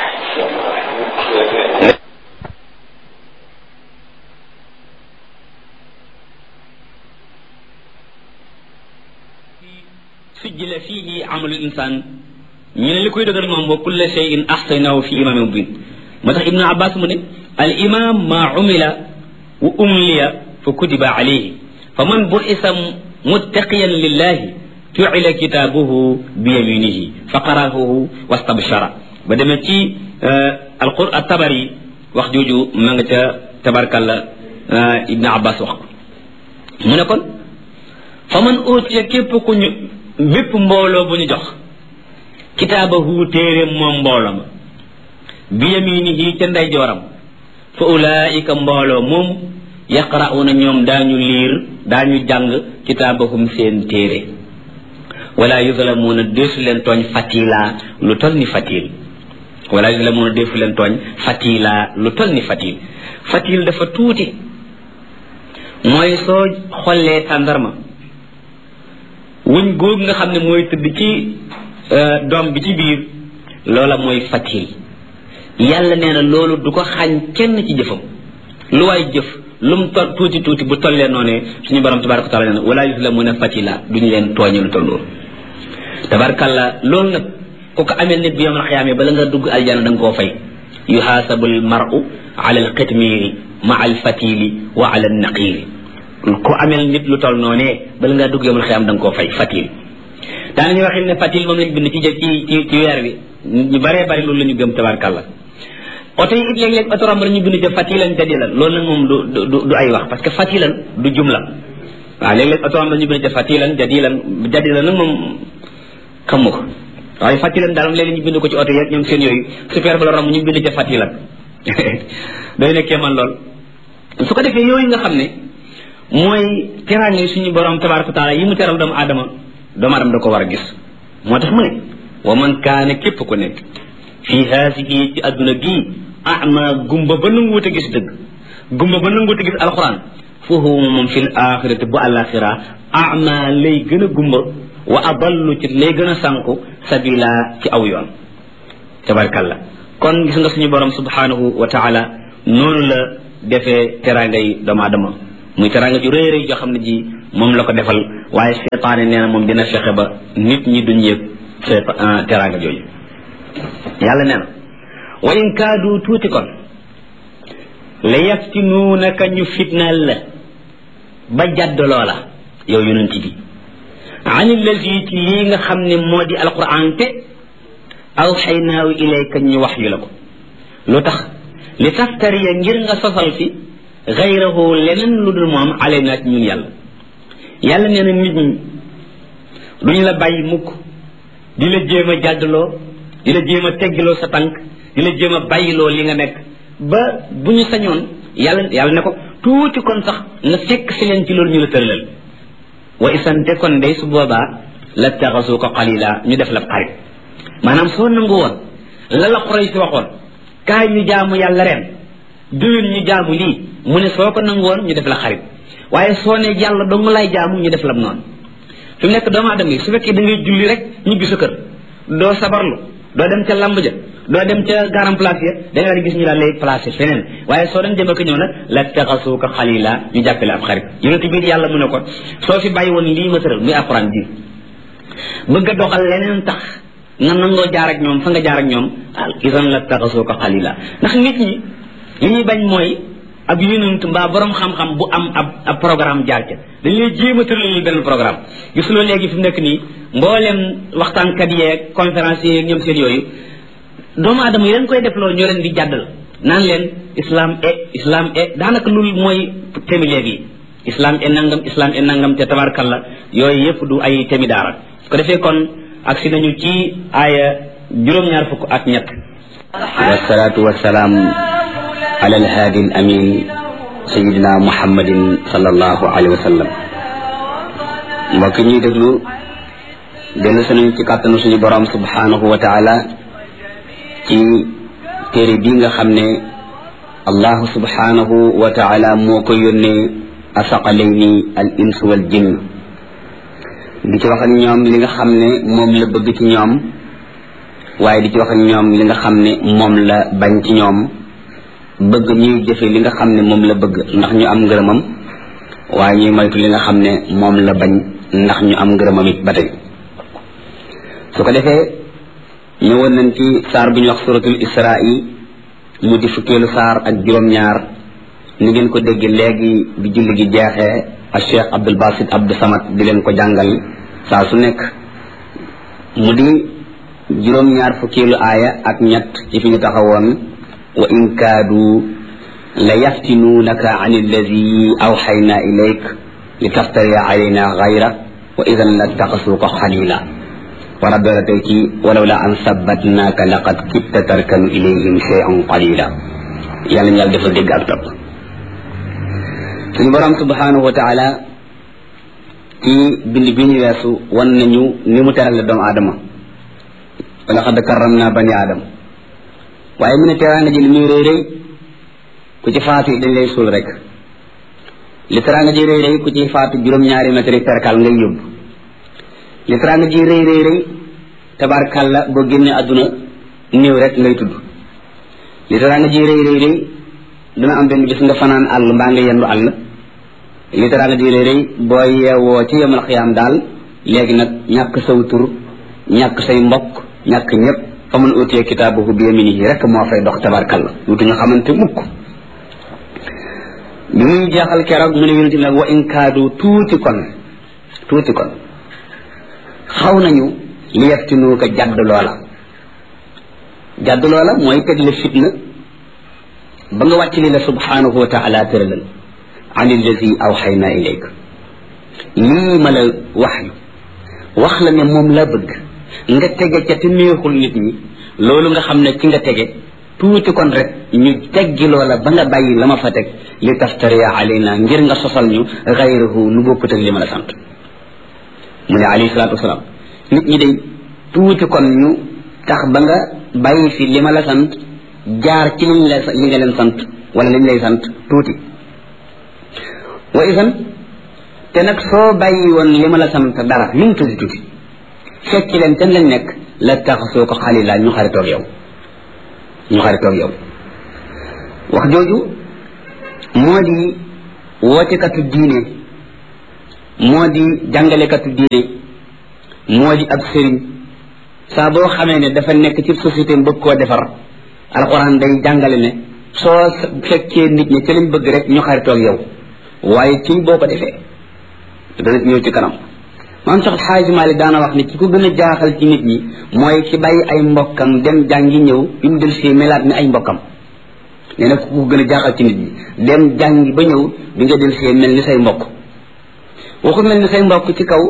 sujjila fiihi amalu insaan ñu ne li koy dëgër moom wa kulla shay'in ahsaynahu fi imaamin mubin moo tax ibnu abbas mu ne al imam ma umila wa umliya fa kutiba alayhi fa man bu'isa muttaqiyan lillahi ju'ila kitaabuhu bi yaminihi fa qara'ahu wastabshara ba demee ci alqur at-tabari wax jooju ma nga ca tabarkalla ibnu abbas wax ko mu ne kon fa man utiya képp ku ñu bépp mbooloo bu ñu jox kitaabahu téere moom mbooloo ma bi yaminihi ca ndeyjooram fa ulaika mbooloo moom yaqra'una ñoom daañu liir daañu jàng kitaabahum seen téere wala yuzlamuuna deesu leen tooñ fatila lu tol ni fatil wala yuzlamuuna deesu leen tooñ fatila lu tol ni fatil fatil dafa tuuti mooy soo xollee tàndarma wuñ góog nga xam ne mooy tëdd ci doom bi ci biir loola mooy fatil yàlla nee na loolu du ko xañ kenn ci jëfam lu waay jëf lu mu tol tuuti tuuti bu tollee noonee suñu borom tabaraka taala nee na wala yuzlamuna fatila duñu leen tooñe lu toll loolu tabarakalla loolu nag ku ko amee nit bi yomal xiyaamee bala nga dugg aljana da nga koo fay yuhaasabu al maru ala al qitmiri ma al fatili wa ala al naqiri ku amel nit lu toll noonee bala ngaa dugg yomal xiyaam da nga koo fay fatil daanañu waxin ne fatil moom lañ bind ci jëf ci ci ci weer bi ñu baree bari loolu la ñu gëm tabarkalla oto yi it léeg-léeg oto romb ñu bind ca fatilan jadilan loolu nag moom du du du ay wax parce que fatilan du jumla waaw léeg-léeg oto romb ñu bind ca fatilan jadilan jadilan nag moom xamu ko waaye fatilan daal moom léeg-léeg ñu bind ko ci oto yi ñoom seen yooyu super ba la romb ñu bind ca fatilan day nekkee man lool su ko defee yooyu nga xam ne mooy teraange suñu borom tabaraka taala yi mu teral doomu aadama doomu aadama da ko war a gis moo tax mu ne wa man kaane képp ku nekk fii haasihi ci adduna gii ama gumba ba nanguwut a gis dëgg gumba ba nanguwut a gis alxuraan foofu moom fi l axirati bu alaxira ama lay gën a gumba wa adallu ci lay gën a sànku sabila ci aw yoon tabarkalla kon gis nga suñu borom subhanahu wa taala noonu la defee teraanga yi doomu aadama muy teraanga ju rëy rëy joo xam ne ji moom la ko defal waaye seetaane nee na moom dina fexe ba nit ñi duñ yëg teraanga jooju yàlla nee na wa in kaadu tuuti kon la yaftinuunaka ñu fitnaal la ba jadd loola yow yonent bi an allazi ci lii nga xam ne moo di alquran te awxaynaahu ilayka ñu wax yu la ko lu tax li taftariya ngir nga sosal fi gayrahu leneen lu dul moom alayna ci ñun yàlla yàlla nee na nit ñi duñ la bàyyi mukk di la jéem a jàddloo di la jéem a teggiloo sa tànk di la jéem a bàyyiloo li nga nekk ba bu ñu sañoon yàlla yàlla ne ko tuuti kon sax nga fekk si leen ci loolu ñu la tëralal wa isante kon day su boobaa la taxasu ko xalila ñu def la xarit maanaam soo nangu woon la la xoroy si waxoon kaay ñu jaamu yàlla ren déwén ñu jaamu lii mu ne soo ko nangu woon ñu def la xarit waaye soo ne yàlla dong lay jaamu ñu def la noonu fi mu nekk doomu aadama yi su fekkee da ngay julli rek ñibbi sa kër doo sabarlu doo dem ca lamb ja doo dem ca garam place ya da nga daan gis ñu daal lay placé feneen waaye soo dem dem ak ñëw nag la taxasuuka xalila ñu jàppale ab xarit yonent biir yàlla mu ne ko soo fi bàyyi woon lii ma tëral muy alquran ji bëgg a doxal leneen tax nga nangoo jaar ak ñoom fa nga jaar ak ñoom al isan la taxasuuka xalila ndax nit ñi li ñuy bañ mooy ab yonent mbaa borom xam-xam bu am ab ab programme jaar ca dañ lay jéem a tëral benn programme gisuloo léegi fi mu nekk nii mboolem waxtaankat yeeg conférence yeeg ñoom seen yooyu doomu aadama yi leen koy def loolu ñoo leen di jàddal naan leen islam e islam e daanaka loolu mooy temi léegi islam e nangam islam e nangam te tabarkalla yooyu yëpp du ay temi daara su ko defee kon agsi nañu ci aaya juróom-ñaar fukk ak ñett wasalaatu wasalaam ala alhaadi al amin sayidina muhammadin sallallahu alayhi wa sallam mbokk ñuy déglu dellu sunañ ci kàttanu suñu borom subhanahu wa taala ci téere bii nga xam ne allahu subhanahu wa taala moo ko yónnee asaqalayni al ins wal jinn di ci wax ak ñoom li nga xam ne moom la bëgg ci ñoom waaye di ci wax ak ñoom li nga xam ne moom la bañ ci ñoom bëgg ñuy jëfe li nga xam ne moom la bëgg ndax ñu am ngërëmam waaye ñuy moytu li nga xam ne moom la bañ ndax ñu am ngërëmam it ba tey su ko defee ñëwoon nañ ci saar bu ñu wax suratul israa mu di fukkeelu saar ak juróom-ñaar ni ngeen ko dégg léegi bi julli gi jeexee ak cheikh abdul basit abdou samad di leen ko jàngal saa su nekk mu di juróom-ñaar fukkeelu aaya ak ñett ci fi ñu taxawoon wa in kaadu la yaftinuunaka an alladi awxayna ilayk li taftariya alayna gayra wa idan la taxasuuka xalila wara doora tey ci walaw la an sabbatnaaka laqad kitta tarkanu ilayhim cheyan qalila yàlla ñu yàlla defal dégg ak topp suñu borom subhanahu wa taala ci bind bi ñu weesu wan nañu ni mu terale doomu aadama wala xad karram naa bani aadama waaye mu ne teraanga ji li muy rëy rëy ku ci faatu dañ lay suul rek li teraanga ji rëy rëy ku ci faatu juróom-ñaari mètre perkal ngay yóbbu li teraanga ji rëy rëy rëy tabarkàlla boo génnee àdduna néew rek ngay tudd li teraanga ji rëy rëy rëy dina am benn bis nga fanaan àll mbaa nga yendu àll li teraanga ji rëy rëy boo yeewoo ci yemal xiyaam daal léegi nag ñàkk saw tur ñàkk say mbokk ñàkk ñëpp fa mun utee kitaabahu bi yaminihi rek moo fay dox tabarkàlla duutu ñu xamante mukk bi muy jeexal keroog mu ne yonent bi nag wa in kaadu tuuti kon tuuti kon xaw nañu li yaftinuuka jadd loola jadd loola mooy teg la fitna ba nga wàcc li la subhanahu wa taala tëralal an allazi awxayna ilayk lii ma la wax yu wax la ne moom la bëgg nga tege ca te neexul nit ñi loolu nga xam ne ci nga tege tuuti kon rek ñu teggi loola ba nga bàyyi la ma fa teg li taftariya alayna ngir nga sosal ñu xayrahu lu bokkut ak li ma la sant mu ne alayhi salaatu wasalaam nit ñi day tuuti kon ñu tax ba nga bàyyi fi li ma la sant jaar ci liñ la li nga leen sant wala liñ lay sant tuuti wa isan te nag soo bàyyi woon li ma la sant dara lu mu tuuti tuuti fekk leen ten lañ nekk la taxasoo ko xalila ñu xaritoog yow ñu xaritoog yow wax jooju moo di wootekatu diine moo di jàngalekatu diine moo di ab sëriñ saa boo xamee ne dafa nekk ci société bëgg koo defar alxuraan day jàngale ne soo fekkee nit ñi ci lañ bëgg rek ñu xaritoog yow waaye ci boo ko defee dana ñëw ci kanam maam sax xaaji Maalik daana wax ne ki ko gën a jaaxal ci nit ñi mooy ki bàyyi ay mbokkam dem jàngi ñëw bi mu del si melaat ni ay mbokkam nee na ku ko gën a jaaxal ci nit ñi dem jàngi ba ñëw bi nga del see mel ni say mbokk waxu mel ni say mbokk ci kaw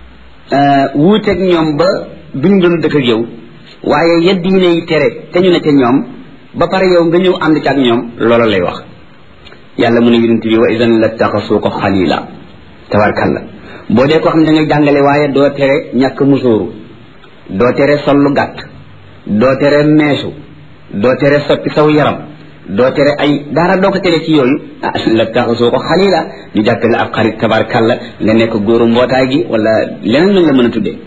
wuuteeg ñoom ba duñ doon dëkk ak yow waaye yedd yi lay tere te ñu ne ca ñoom ba pare yow nga ñëw ànd ci ak ñoom loola lay wax yàlla mu ne yonent bi wa idan la taxasuu ko xalila tabarkalla boo dee ko xam ne da ngay jàngale waaye doo tere ñàkk musóoru doo tere sol lu gàtt doo tere meesu doo tere soppi saw yaram doo tere ay dara doo ko tere ci yooyu ah la taxasoo ko xalila ñu jàppale ab xarit tabarkalla nga nekk góoru mbootaay gi wala leneen lañ la mën a tuddee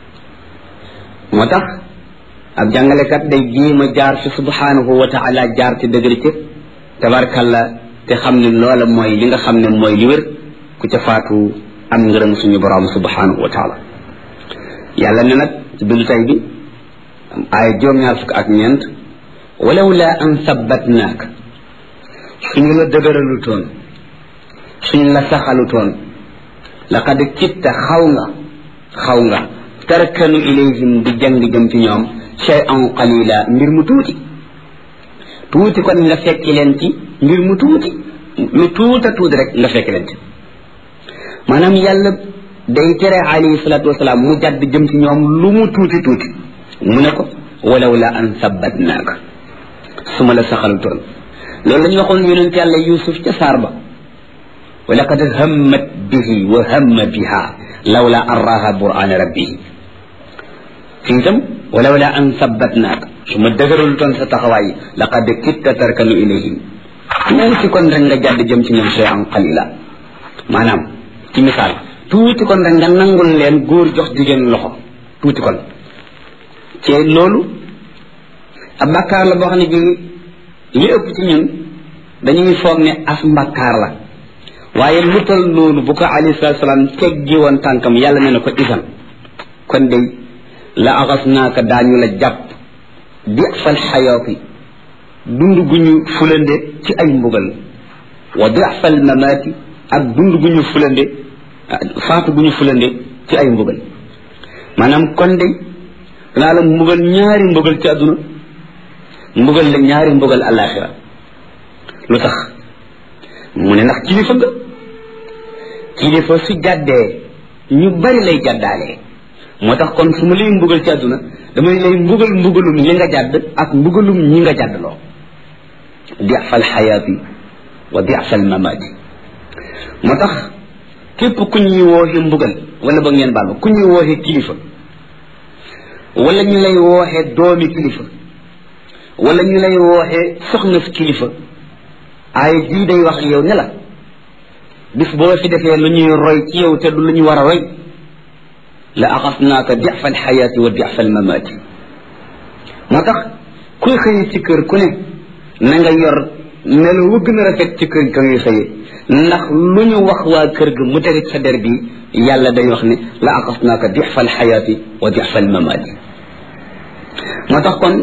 moo tax ab jàngalekat day jéem a jaar fi subhanahu wa taala jaar ci dëgër ci tabarkalla te xam ne loola mooy li nga xam ne mooy li wér ku ca faatu am ngërëm suñu borom subhanahu wa taala yàlla ne nag ci bindu tay bi ay juróom-ñaar fukk ak ñeent walaw la an sabbatnaak suñu la dëgëralu toon suñu la saxalu toon laqad kitta xaw nga xaw nga tarkanu ilayhim di jàng jëm ci ñoom shay'an qalila mbir mu tuuti tuuti kon nga fekki leen ci mbir mu tuuti lu tuuta tuuti rek nga fekki leen ci maanaam yàlla day tere alayhi salatu wasalaam mu jàdd jëm ci ñoom lu mu tuuti tuuti mu ne ko walaw la an sabbatnaaka su ma la saxalutoon loolu la ñu waxoon yonent yàlla yusuf ca saar ba wa laqad hammat bihi wa hamma biha lawla an raha burana rabbihi fii itam walaw la an sabbatnaaka su ma dëgëralutoon sa taxawaay laqad kitta tarkanu ilayhim tuuti kon rek nga jàdd jëm ci ñoom shay'an qalila maanaam ci misaal tuuti kon rek nga nangul leen góor jox jigéen loxo tuuti kon ci loolu ab bàkkaar la boo xam ne bii li ëpp ci ñun dañuy foog ne as mbàkkaar la waaye lu tal noonu bu ko alayhi salatu salaam teggi woon tànkam yàlla ne na ko isan kon day la axas naaka daañu la jàpp di fal xayaati dund gu ñu fulande ci ay mbugal wa di fal mamaati ak dund gu ñu fulande faatu gu ñu fulande ci ay mbugal maanaam kon day danaa la mbugal ñaari mbugal ci àdduna mbugal la ñaari mbugal alaxira lu tax mu ne ndax kilifa nga kilifa su jàddee ñu bari lay jàddaalee moo tax kon su ma lay mbugal ci àdduna damay lay mbugal mbugalum li nga jàdd ak mbugalum ñi nga jàddloo difal xayaati wa difal mamaati moo tax képp ku ñuy wooxe mbugal wala ba ngeen baal ma ku ñuy wooxe kilifa wala ñu lay wooxe doomi kilifa wala ñu lay wooxe soxna si kilifa ay jii day wax yow ne la bis boo fi defee lu ñuy roy ci yow te du lu ñu war a roy la axasnaaka difa alxayaati wa difa almamaati moo tax kuy xëy ci kër ku ne na nga yor melo wu gën a rafet ci kër ka ngay xëyee ndax lu ñu wax waa kër ga mu tege sa der bi yàlla day wax ne la axasnaaka difa alxayaati wa difa almamaati moo tax kon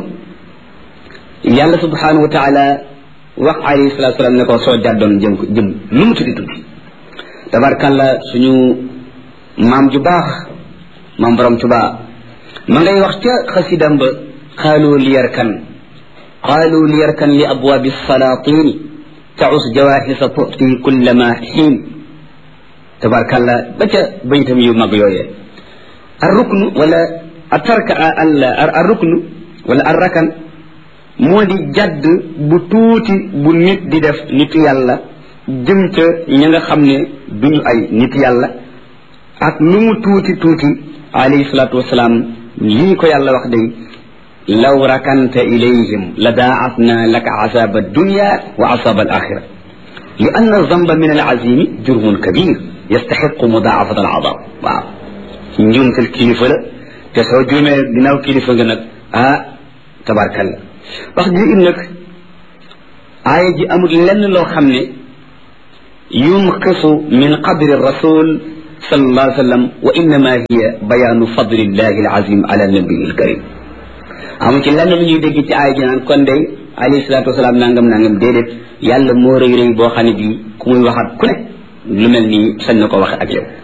yàlla subhanahu wa taala wax alayhi salatu salaam ne ko soo jàddoon jëm ko jëm lu mu tuddi tuddi tabarkalla suñu maam ju baax maam borom tuba ma ngay wax ca xasidam ba qaalu liyarkan qaalu liyarkan li abwaabi salaatini taus jawahisa tuti kullama xiin tabarkalla ba ca baytam yu mag yooyee arruknu wala atarka arruknu wala arrakan moo di jadd bu tuuti bu nit di def nitu yàlla jëm ca ña nga xam ne duñu ay nit yàlla ak lu mu tuuti tuuti alayhi salaatu wasalaam lii ko yàlla wax day law rakanta ilayhim la daacatna laka asaba dunya wa asaba alaxira li anna zamba min alazimi jurmun kabir yastaxiqu mudaafat alazab waaw njuumtal kilifa la te soo juumee ginnaaw kilifa nga nag ah tabarkalla wax ji it nag aaya ji amul lenn loo xam ne yunqisu min qadri rasul sallallahu alayhi wa sallam wa innama hiya bayaanu fadlillahi alazim ala nabii alkarim amu ci lenn lu ñuy dégg ci aay ji naan kon day alayhi salaatu wasalaam nangam nangam déedéet yàlla moo rëy rëy boo xam ne bii ku muy waxat ku ne lu mel nii sañ na ko waxe ak yow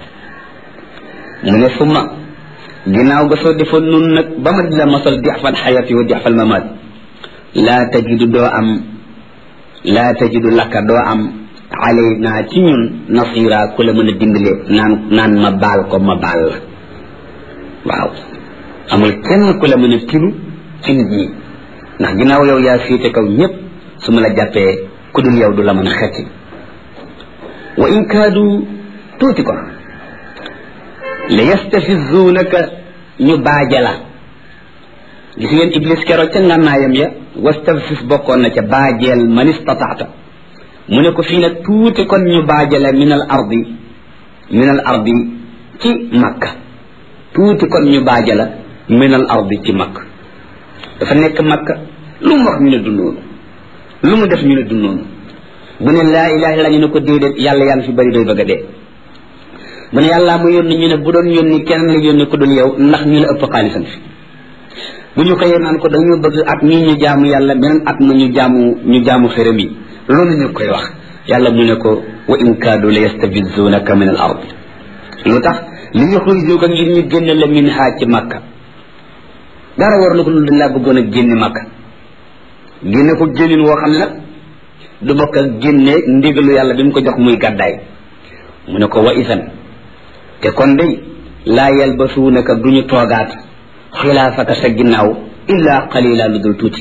mu ne summa ginnaaw ga soo defoon nun nag ba ma di la masal dixfal xayati wa dixfal mamaat laa tajidu doo am laa tajidu lakka doo am alay naa ci ñun nasira ku la mën a dimbale naan naan ma baal ko ma baal la waaw amul kenn ku la mën a tilu ci nit ñi ndax ginnaaw yow yaa féete kaw ñëpp su ma la jàppee ku dul yow du la mën a xetti wa in kaadu tuuti ko la yastafizuunaka ñu baaja la gis ngeen iblis keroog ca ngànnaayam ya wastafis bokkoon na ca baajeel man istataata mu ne ko fii nag tuuti kon ñu baajale min al ardi min al ardi ci makka tuuti kon ñu baajala min al ardi ci makka dafa nekk makka lu mu wax ñu ne du noonu lu mu def ñu ne du noonu bu ne laa ilaha illa ñu ne ko déedéet yàlla yaa ngi fi bari doy bëgg a dee mu ne yàllaa mu yónni ñu ne bu doon yónni kenn la yónni ko dul yow ndax ñu la ëpp xaalisam fi bu ñu xëyee naan ko dañu bëgg at mii ñu jaamu yàlla beneen at ma ñu jaamu ñu jaamu xërëm yi loolu ñu koy wax yàlla mu ne ko wa in kaadu la yastabizunaka min al ard lu tax li yuxrijuka ngir ñu génne la min haa ci makka dara war na ko lu dañ laa bëggoon a génne makka génne ko génnin woo xam ne nag du bokk ak génne ndigalu yàlla bi mu ko jox muy gàddaay mu ne ko wa isan te kon day laa yalbasuunaka duñu toogaat xilaafaka sa ginnaaw illa qalila lu dul tuuti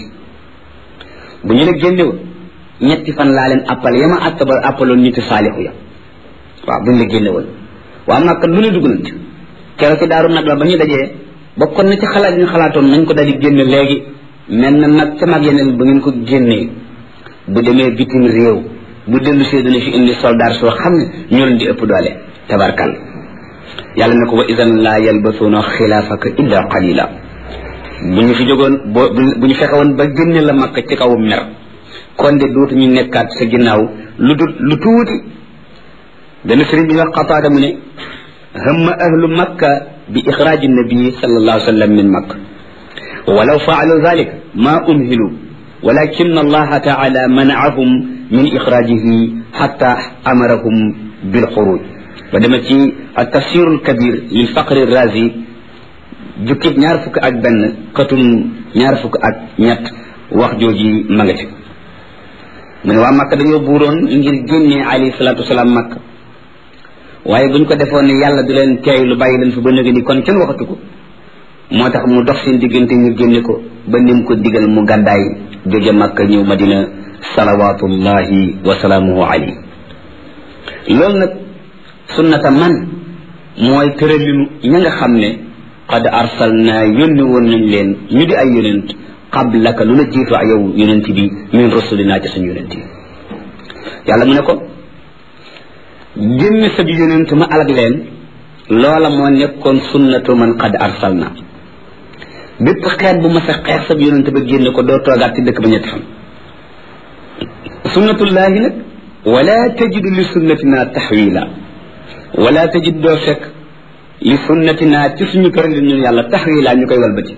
bu ñu la génnewoon ñetti fan laa leen appal yama attaba appaloon ñitti saalixu ya waaw bu ñu la génnewoon waa Makka lu ne dugg nañ ci keroog ci daaru nag la ba ñu dajee bokkoon na ci xalaat yi ñu xalaatoon nañ ko daal di génne léegi mel na nag ca mag yeneen bu ngeen ko génnee bu demee bitim réew bu dellu see dana fi indi soldat soo xam ne ñoo leen di ëpp doole tabarkal yàlla ne ko wa idan laa yalbasuuna xilaafaka illa qalila bu ñu fi jógoon boo bu ñu fexe woon ba génne la makka ci kaw mer kon de dootu ñu nekkaat sa ginnaaw lu dul lu tuuti dana sëriñ bi wax xataada mu ne hamma ahlu makka bi ixraaji nabii sallallahu alayhi wa sallam min makka walaw faalu dalik ma umhilu walakin allaha taala manaahum min ixraajihi xatta amarahum bilxuruj ba dema ci altafsiru lkabir lil faqri razi jukkib ñaar fukk ak benn xatum ñaar fukk ak ñett wax jooji ma nga ci mu ne waa makka dañoo buuroon ngir génnee alayhi salatu wasalaam makka waaye buñ ko defoon ne yàlla du leen teey lu bàyyi leen fi ba nëgë ni kon kenn waxatu ko moo tax mu dox seen diggante ñu génne ko ba nim ko digal mu gàddaay jóge makka ñëw madina salawatullahi wa salaamuhu alayhi loolu nag sunnata man mooy tëralinu ña nga xam ne qad arsalna yónni woon nañ leen ñu di ay yonent qablaka lu la jiitu ak yow yonent bi min rasulina ci suñu yonent yi yàlla mu ne ko génne sab yonent ma alag leen loola moo nekkoon sunnatu man qad arsalna bépp xeet bu ma sa xeet sab yonent ba génne ko doo toogaat ci dëkk ba ñetti fan sunnatullahi nag wala tajidu li sunnatina taxwila wala tajid doo fekk li sunnatina ci suñu tëralin ñun yàlla taxwila ñu koy walbati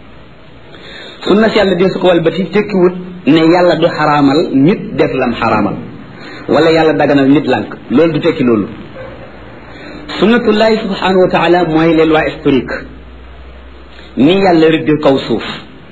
sunna si yàlla dee su ko walbati tekkiwut ne yàlla du xaraamal nit def lam xaraamal wala yàlla daganal nit lànk loolu du tekki loolu sunnatullahi subhanahu wa taala mooy les lois historiques ni yàlla rëdd kaw suuf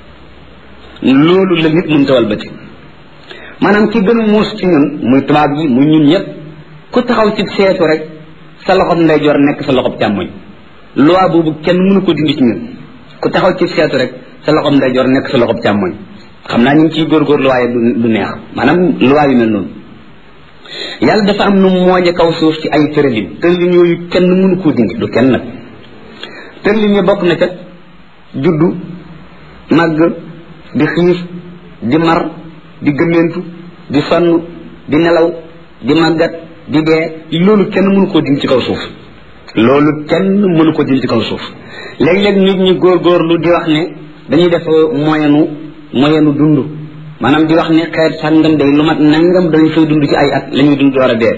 loolu la nit mënta walbati maanaam ki gën a muus ci ñun muy tubaab yi muy ñun ñëpp ku taxaw ci seetu rek sa loxob ndeyjoor nekk sa loxob càmmoñ loi boobu kenn mënu ko dindi ci ñun ku taxaw ci seetu rek sa loxob ndeyjoor nekk sa loxob càmmoñ xam naa ñu ngi ciy góorgóorlu waaye du neex maanaam loi yu mel noonu yàlla dafa am nu mooñe kaw suuf ci ay tëralin tëralin yooyu kenn mënu koo dindi du kenn nag tëralin yi bokk na ca juddu màgg di xiif di mar di gëmmentu di sonn di nelaw di màggat di dee loolu kenn mënu koo dindi ci kaw suuf loolu kenn mënu ko dindi ci kaw suuf léeg-léeg nit ñi góorgóorlu di wax ne dañuy def moyenu moyenu dund maanaam di wax ne xeet sàngam day lu mat nangam dañu fay dund ci ay at la ñuy dund door a dee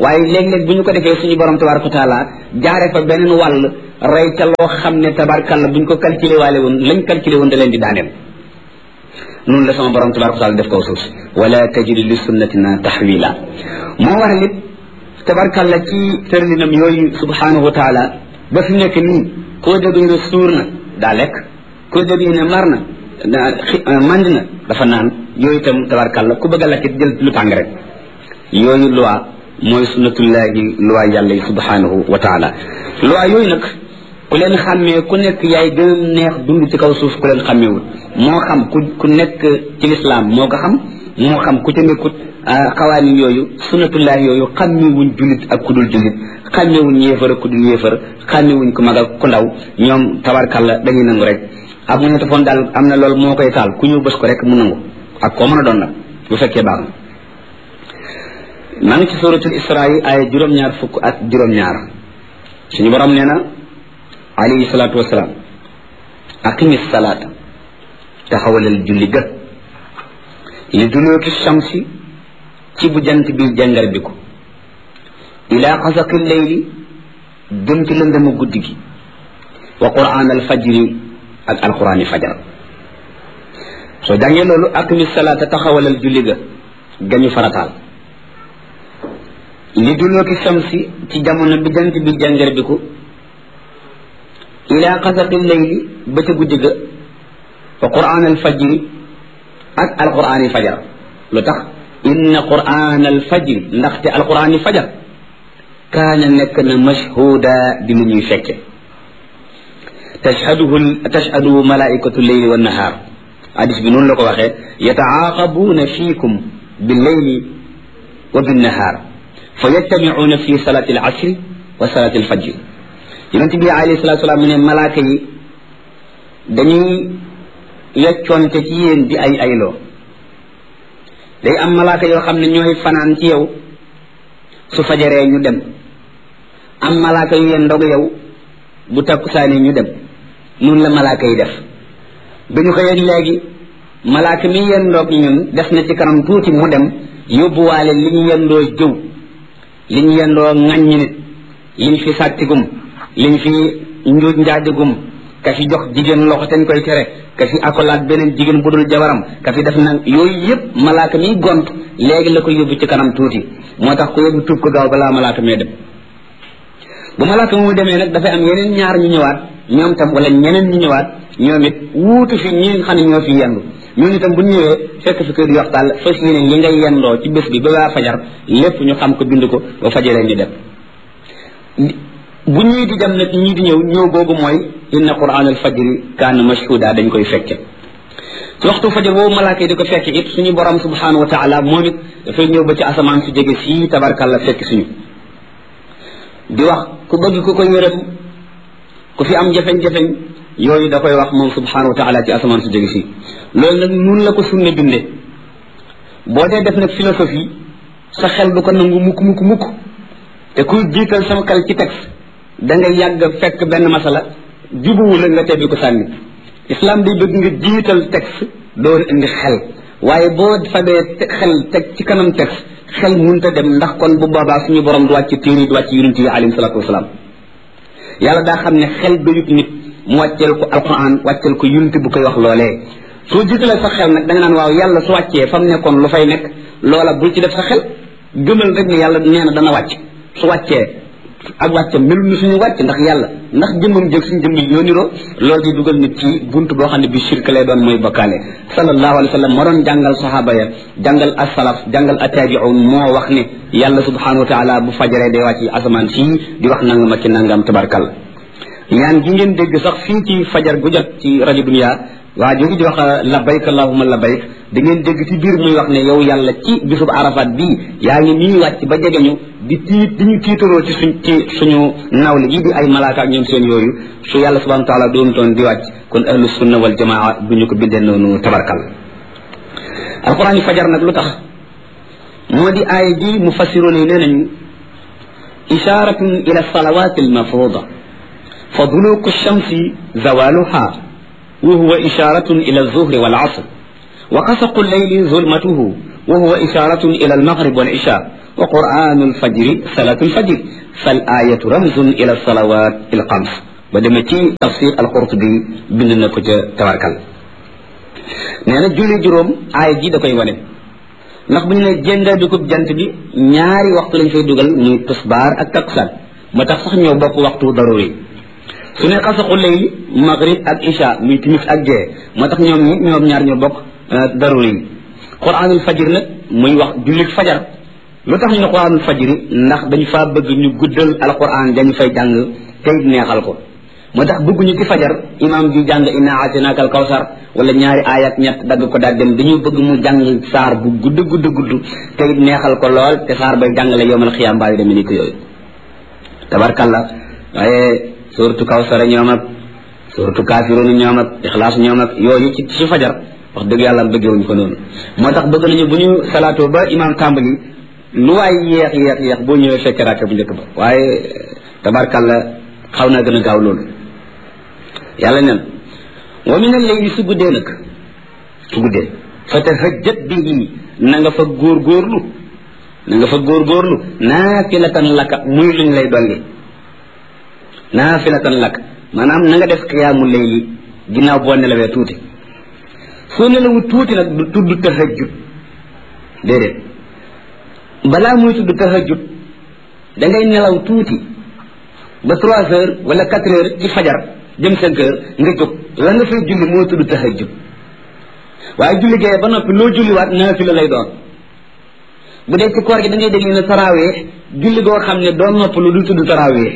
waaye léeg-léeg bu ñu ko defee suñu borom tabaraka wa taala jaare fa beneen wàll rey ca loo xam ne tabarkalla bu ñu ko calculé waale woon lañ calculé woon da leen di daaneel noonu la sama borom tabaraka wa taala def kaw suuf si wala tajidu li sunnatina tahwila moo waral it tabarkalla ci tërlinam yooyu subhanahu wa taala ba fi nekk nii koo dégg ñu ne suur na daa lekk koo dégg ñu ne mar na mand na dafa naan yooyu itam tabarkalla ku bëgg a lekk jël lu tàng rek yooyu loi mooy sunnatullahi loi yàlla yi subhanahu wa taala loi yooyu nag ku leen xàmmee ku nekk yaay gën a neex dund ci kaw suuf ku leen xàmmeewul moo xam ku ku nekk ci lislaam moo ko xam moo xam ku ca nekkut xawaanin yooyu sunnatullahi yooyu xàmmewuñ jullit ak ku dul jullit xàmmewuñ yéefar ak ku dul yéefar xàmmewuñ ku mag ak ku ndaw ñoom tabarkalla dañuy nangu rek ab mu ñetti daal am na loolu moo koy taal ku ñëw bës ko rek mu nangu ak koo mën a doon nag bu fekkee baax na maa ngi ci suratul isra yi ay juróom-ñaar fukk ak juróom-ñaar suñu borom nee na alayhi salaatu wasalaam aqimi salaata taxawalal julli ga li dulooki shamsi ci bu jant bi jàngar bi ko ila xasaqi leyli jëm ci lëndëmu guddi gi wa quran al fajri ak alqurani fajar soo jàngee loolu aqimi salaata taxawalal julli ga gañu farataal li dulooki shamsi ci jamono bi jant bi jàngar bi ko ila xasaqi leyli ba ca guddi ga wa quran al fajri ak alqurani fajar lu tax inna quran al fajri ndaxte alqurani fajar kaana nekk na mashhuda di lu ñuy fekke tashhaduhu tashhaduhu malaikatu leyli wa nahaar hadis bi noonu la ko waxee yataaqabuuna fiikum billeyli wa binnahaar fa yajtamicuuna fi salati al asri wa salati al fajri yonente bi alayhi salatu salaam mu ne malaaka yi dañuy yeccoonte ci yéen di ay ayloo day am malaaka yoo xam ne ñooy fanaan ci yow su fajaree ñu dem am malaaka yu yeen ndog yow bu takkusaani ñu dem noonu la malaaka yi def bi ñu xëyee léegi malaaka mi yeen ndoog ñun def na ci kanam tuuti mu dem yóbbuwaale li ñu yendoo jëw li ñu yendoo ŋàññi nit liñ fi sàttigum liñ fi njuuj njaajagum ka fi jox jigéen loxo teñ koy tere ka fi akolaat beneen jigéen bu dul jabaram ka fi def nag yooyu yëpp malaaka miy gont léegi la ko yóbbu ci kanam tuuti moo tax ko yóbbu tuub ko gaaw balaa malaaka mee dem bu malaaka mu demee nag dafay am yeneen ñaar ñu ñëwaat ñoom tam wala ñeneen ñu ñëwaat ñoom it wuutu fi ñi nga xam ne ñoo fi yendu ñooñu itam bu ñu ñëwee fekk fi kër yox daal fas yéene li ngay yendoo ci bés bi ba waa fajar lépp ñu xam ko bind ko ba fajaree ñu dem bu ñii di dem nag ñii di ñëw ñëw googu mooy inna quran al fajri kaana mashhuda dañ koy fekke ci waxtu fajar boobu malaaka yi di ko fekke it suñu borom subhanahu wa taala moom it dafay ñëw ba ci asamaan su jege fii tabarkalla fekk suñu di wax ku bëgg ku ko yërëm ku fi am jafeñ-jafeñ yooyu da koy wax moom subhanahu wa taala ci asamaan su jege fii loolu nag nun la ko sunne binde boo dee def nag philosophie sa xel du ko nangu mukk mukk mukk te kuy jiital sama xel ci texte da nga yàgg fekk benn masala jubuwu la nga tebbi ko sànni islam day bëgg nga jiital texte door indi xel waaye boo fabee xel teg ci kanam texte xel munta dem ndax kon bu boobaa suñu borom du wàcc téere du wàcc yonent yi alayhi salatu wasalaam yàlla daa xam ne xel doyut nit mu wàcceel ko alquran wàcceel ko yonent bu koy wax loolee soo jiitalee sa xel nag da nga naan waaw yàlla su wàccee fa mu nekkoon lu fay nekk loola bul ci def sa xel gëmal rek ne yàlla nee na dana wàcc su wàccee ak wàcce melul ni suñu wàcc ndax yàlla ndax jëmmam jëg suñu jëmm yoo niroo loolu di dugal nit ci bunt boo xam ne bi shirk lay doon mooy bokkaale sallallahu alayhi wa sallam moo doon jàngal sahaaba ya jàngal asalaf jàngal attaabiun moo wax ne yàlla subhanahu wa taala bu fajaree day wàcc asamaan fii di wax nangam ak ci nangam tabarkal ñaan gi ngeen dégg sax fii ci fajar gu jot ci rajo dunia waa jooju di wax labbayk allahumma labbayk da ngeen dégg ci biir muy wax ne yow yàlla ci bisub arafat bii yaa ngi nii wàcc ba jege ñu di tiit di ñu tiitaroo ci suñ ci suñu nawle yi di ay malaaka ak ñoom seen yooyu su yàlla subhanahu wa taala doonu toon di wàcc kon ahlu sunna wal jamaa bu ñu ko bindee noonu tabarkal alquran yi fajar nag lu tax moo di aaya ji mufassiroon yi nee nañu isharatun ila salawat almafruda fa duluku shamsi zawaluha وهو إشارة إلى الظهر والعصر وقسق الليل ظلمته وهو إشارة إلى المغرب والعشاء wa quranu alfajri salatu alfajri fal ayatu ramzun ila salawat il xams ba demee ci tafsir alqurtubi bind na ko ca tawarkal nee na julli juróom aaya ji da koy wane ndax bu ñu ne jënda dugub jant bi ñaari waxtu lañ fay dugal muy tisbaar ak takkusaan moo tax sax ñoo bokk waxtu daruri su ne xasaxu layli maghrib ak isha muy timis ak gee moo tax ñoom ñi ñoom ñaar ñoo bokk daruri yi quranul fajir nag muy wax jullit fajar lu tax ñu ne quranul fajiri ndax dañu faa bëgg ñu guddal alquran dañu fay jàng tey neexal ko moo tax bëgguñu ci fajar imam bi jàng inna aatinaaka al kawsar wala ñaari ayat ñett dagg ko daal dem dañu bëgg mu jàng saar bu gudd gudd gudd tey neexal ko lool te saar bay jàngale yowmal xiyaam mbaa yu demee ni ko yooyu tabarkalla waaye suratu kawsara ñoom ak suratu kaafiruun ñoom ak ixlaas ñoom ak yooyu ci ci fajar wax dëgg yàlla bëggewuñ ko noonu moo tax bëgg nañu bu ñu salaatoo ba imam tàmbali lu waay yeex yeex yeex boo ñëwee fekk raaka bu njëkk ba waaye tabarkalla xaw naa gën a gaaw loolu yàlla nen wa min al-layli su guddee nag su guddee fa tahajjat bihi na nga fa góorgóorlu na nga fa góorgóorlu naafilatan laka muy luñ lay dolli naafilatan laka maanaam na nga def xiyaamu layli ginnaaw boo nelawee tuuti soo nelawu tuuti nag du tudd tahajjud déedéet balaa muy tudd tahajjud da ngay nelaw tuuti ba trois heures wala quatre heures ci fajar jëm cinq heures nga jóg la nga fay julli moo tudd tahajjud waaye julli gee ba noppi loo julliwaat naafila lay doon bu dee ci koor gi da ngay dégg ne tarawih julli goo xam ne doo nopp lu du tudd tarawih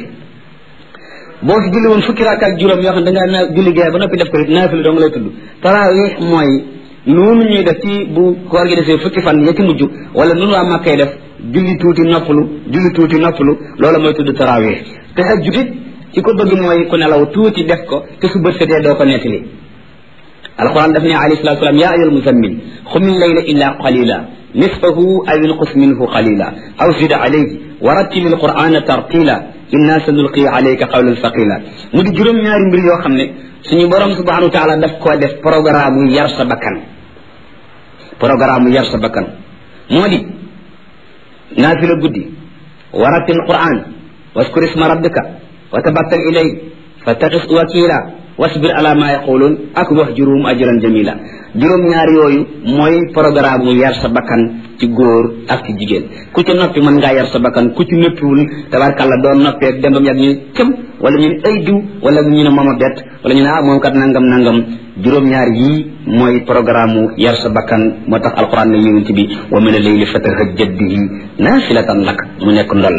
boo fi julli woon fukki rakk ak juróom yoo xam ne da ngaa naa julli gee ba noppi def ko it naafila dong lay tudd tarawih mooy noonu ñuy def ci bu koor gi defee fukki fan ya ci mujj wala nunu waa màkkay def julli tuuti noppalu julli tuuti noppalu loolu mooy tudd tarawih tahajjud it ci ko bëgg mooy ku nelaw tuuti def ko te su bët setee doo ko nettali alquran daf ne alayhi salatu salaam yaa ayyuhal muzammil xumil layla illa qalila nisfahu aw inqus minhu qalila aw zid alayhi wa rattil alqurana tartila inna sanulqi alayka qawlan thaqila mu di juróom ñaari mbir yoo xam ne suñu borom subhanahu wa taala daf koo def programme yar sa bakkan programme yar sa bakkan moo di naafila guddi wa rattil quran waskur isma rabbika wa tabattal ilay fattaxis wakila wasbir ala ma yaqulun ak wahjurum ajran jamila juróom ñaar yooyu mooy programme mu yar sa bakkan ci góor ak ci jigéen ku ci noppi mën ngaa yar sa bakkan ku ci noppiwul tabarkàlla doon noppee dem ba mu yàgg ñu cëm wala ñu ne ay diw wala ñu ne mooma bett wala ñu ne ah moom kat nangam nangam juróom ñaar yii mooy programme mu yar sa bakkan moo tax alquran ne yonent bi wa min al-layli fatahajjad bihi naafilatan lak mu nekk ndoll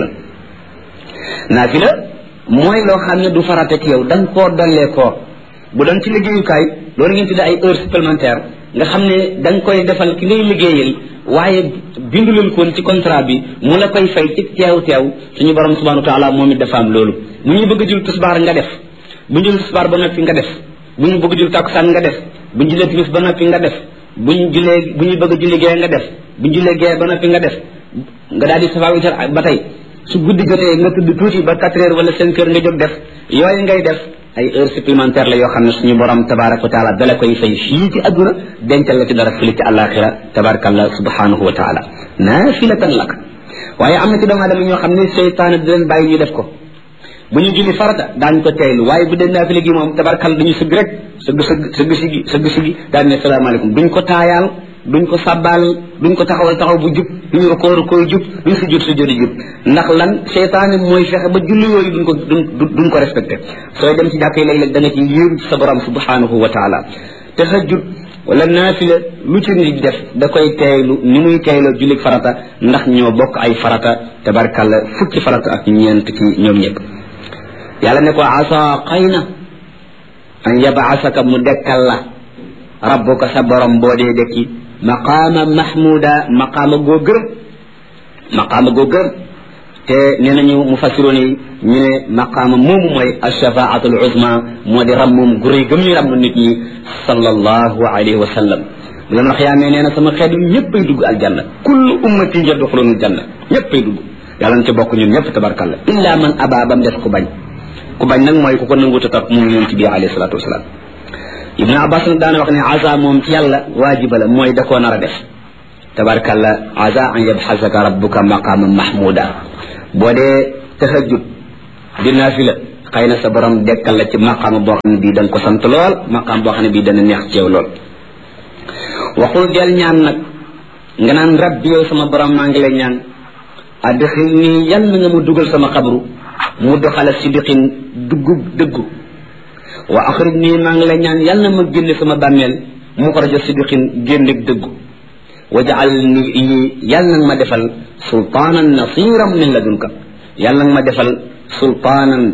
naafila mooy loo xam ne du farata ci yow da nga koo dollee koo bu doon ci liggéeyukaay loolu ngeen tuddee ay heures supplémentaires nga xam ne da nga koy defal ki ngay liggéeyal waaye bindulul koon ci contrat bi mu la koy fay ci teew teew suñu borom subhanahu wa taala moom it dafa am loolu bu ñu bëgg jul tisbaar nga def bu ñu jul tisbaar ba noppi nga def bu ñu bëgg jul takkusaan nga def bu ñu julee timis ba noppi nga def bu ñu julee bu ñu bëgg julli gee nga def bu ñu julee gee ba noppi nga def nga daal di safa witar ba tey su guddi jotee nga tudd tuuti ba quatre heures wala cinq heures nga jóg def yooyu ngay def ay heures supplémentaires la yoo xam ne suñu borom tabaraka wa taala dala koy fay fii ci adduna dencal la ci dara fële ci àllaaxira tabarakallah subhanahu wa taala naafilatan lak waaye am na ci doomu aadama ñoo xam ne seytaane di leen bàyyi ñu def ko bu ñu julli farata daañu ko teylu waaye bu dee naafila gi moom tabarakal dañu sëgg rek sëgg sëgg sëgg sigi sëgg sigi daan ne salaamaaleykum duñ ko taayaal duñ ko sàbbaal duñ ko taxawal taxaw bu jub duñu ko war koy jub duñ si jot si jot jub ndax lan seytaane mooy fexe ba julli yooyu duñ ko duñ duñ ko respecté sooy dem ci jàkk yi léeg-léeg da nga ci yéem ci sa borom subhanahu wa taala tahajjud wala naafila lu ci nit def da koy teeylu ni muy teeyloo julli farata ndax ñoo bokk ay farata tabarkalla fukki farata ak ñeent ci ñoom ñëpp yàlla ne ko asa xëy na an yabaasaka mu dekkal la rabbuka sa borom boo dee dekki maqaama mahmuda maqaama goo gërëm maqaama goo gërëm te nee nañu mufassiroon yi ñu ne maqaama moomu mooy alshafaatul uzma moo di ram moom gu rëy gëm ñu ram nit ñi sallallahu alayhi wa sallam bu yoon xiyaamee nee na sama xeet yi ñëppay dugg aljanna kullu ummati yadxuluna aljanna ñëppay dugg yàlla na ci bokk ñun ñëpp tabarkalla illa man aba bam def ku bañ ku bañ nag mooy ku ko nanguta topp mu yonent bi alayhi salatu wasalaam ibnu abbas nag daana wax ne asa moom ci yàlla waajiba la mooy da koo nar a def tabarkalla asa an yabxasaka rabbuka maqaama mahmuda boo dee tahajjud di naafila xëy na sa borom dekkal la ci maqaama boo xam ne bii da nga ko sant lool maqaam boo xam ne bii dana neex ci yow lool waxul del ñaan nag nga naan rabbi yow sama borom maa ngi lay ñaan adxil nii yal na nga mu dugal sama xabru mu doxala sidiqin duggu dëggu wa axrij nii maa ngi lay ñaan yal na ma génne sama bàmmeel mu ko rajo sidiqin génnek dëggu wajaal ni yal na ma defal sultaanan nasiran min ladunka yal na ma defal sultaanan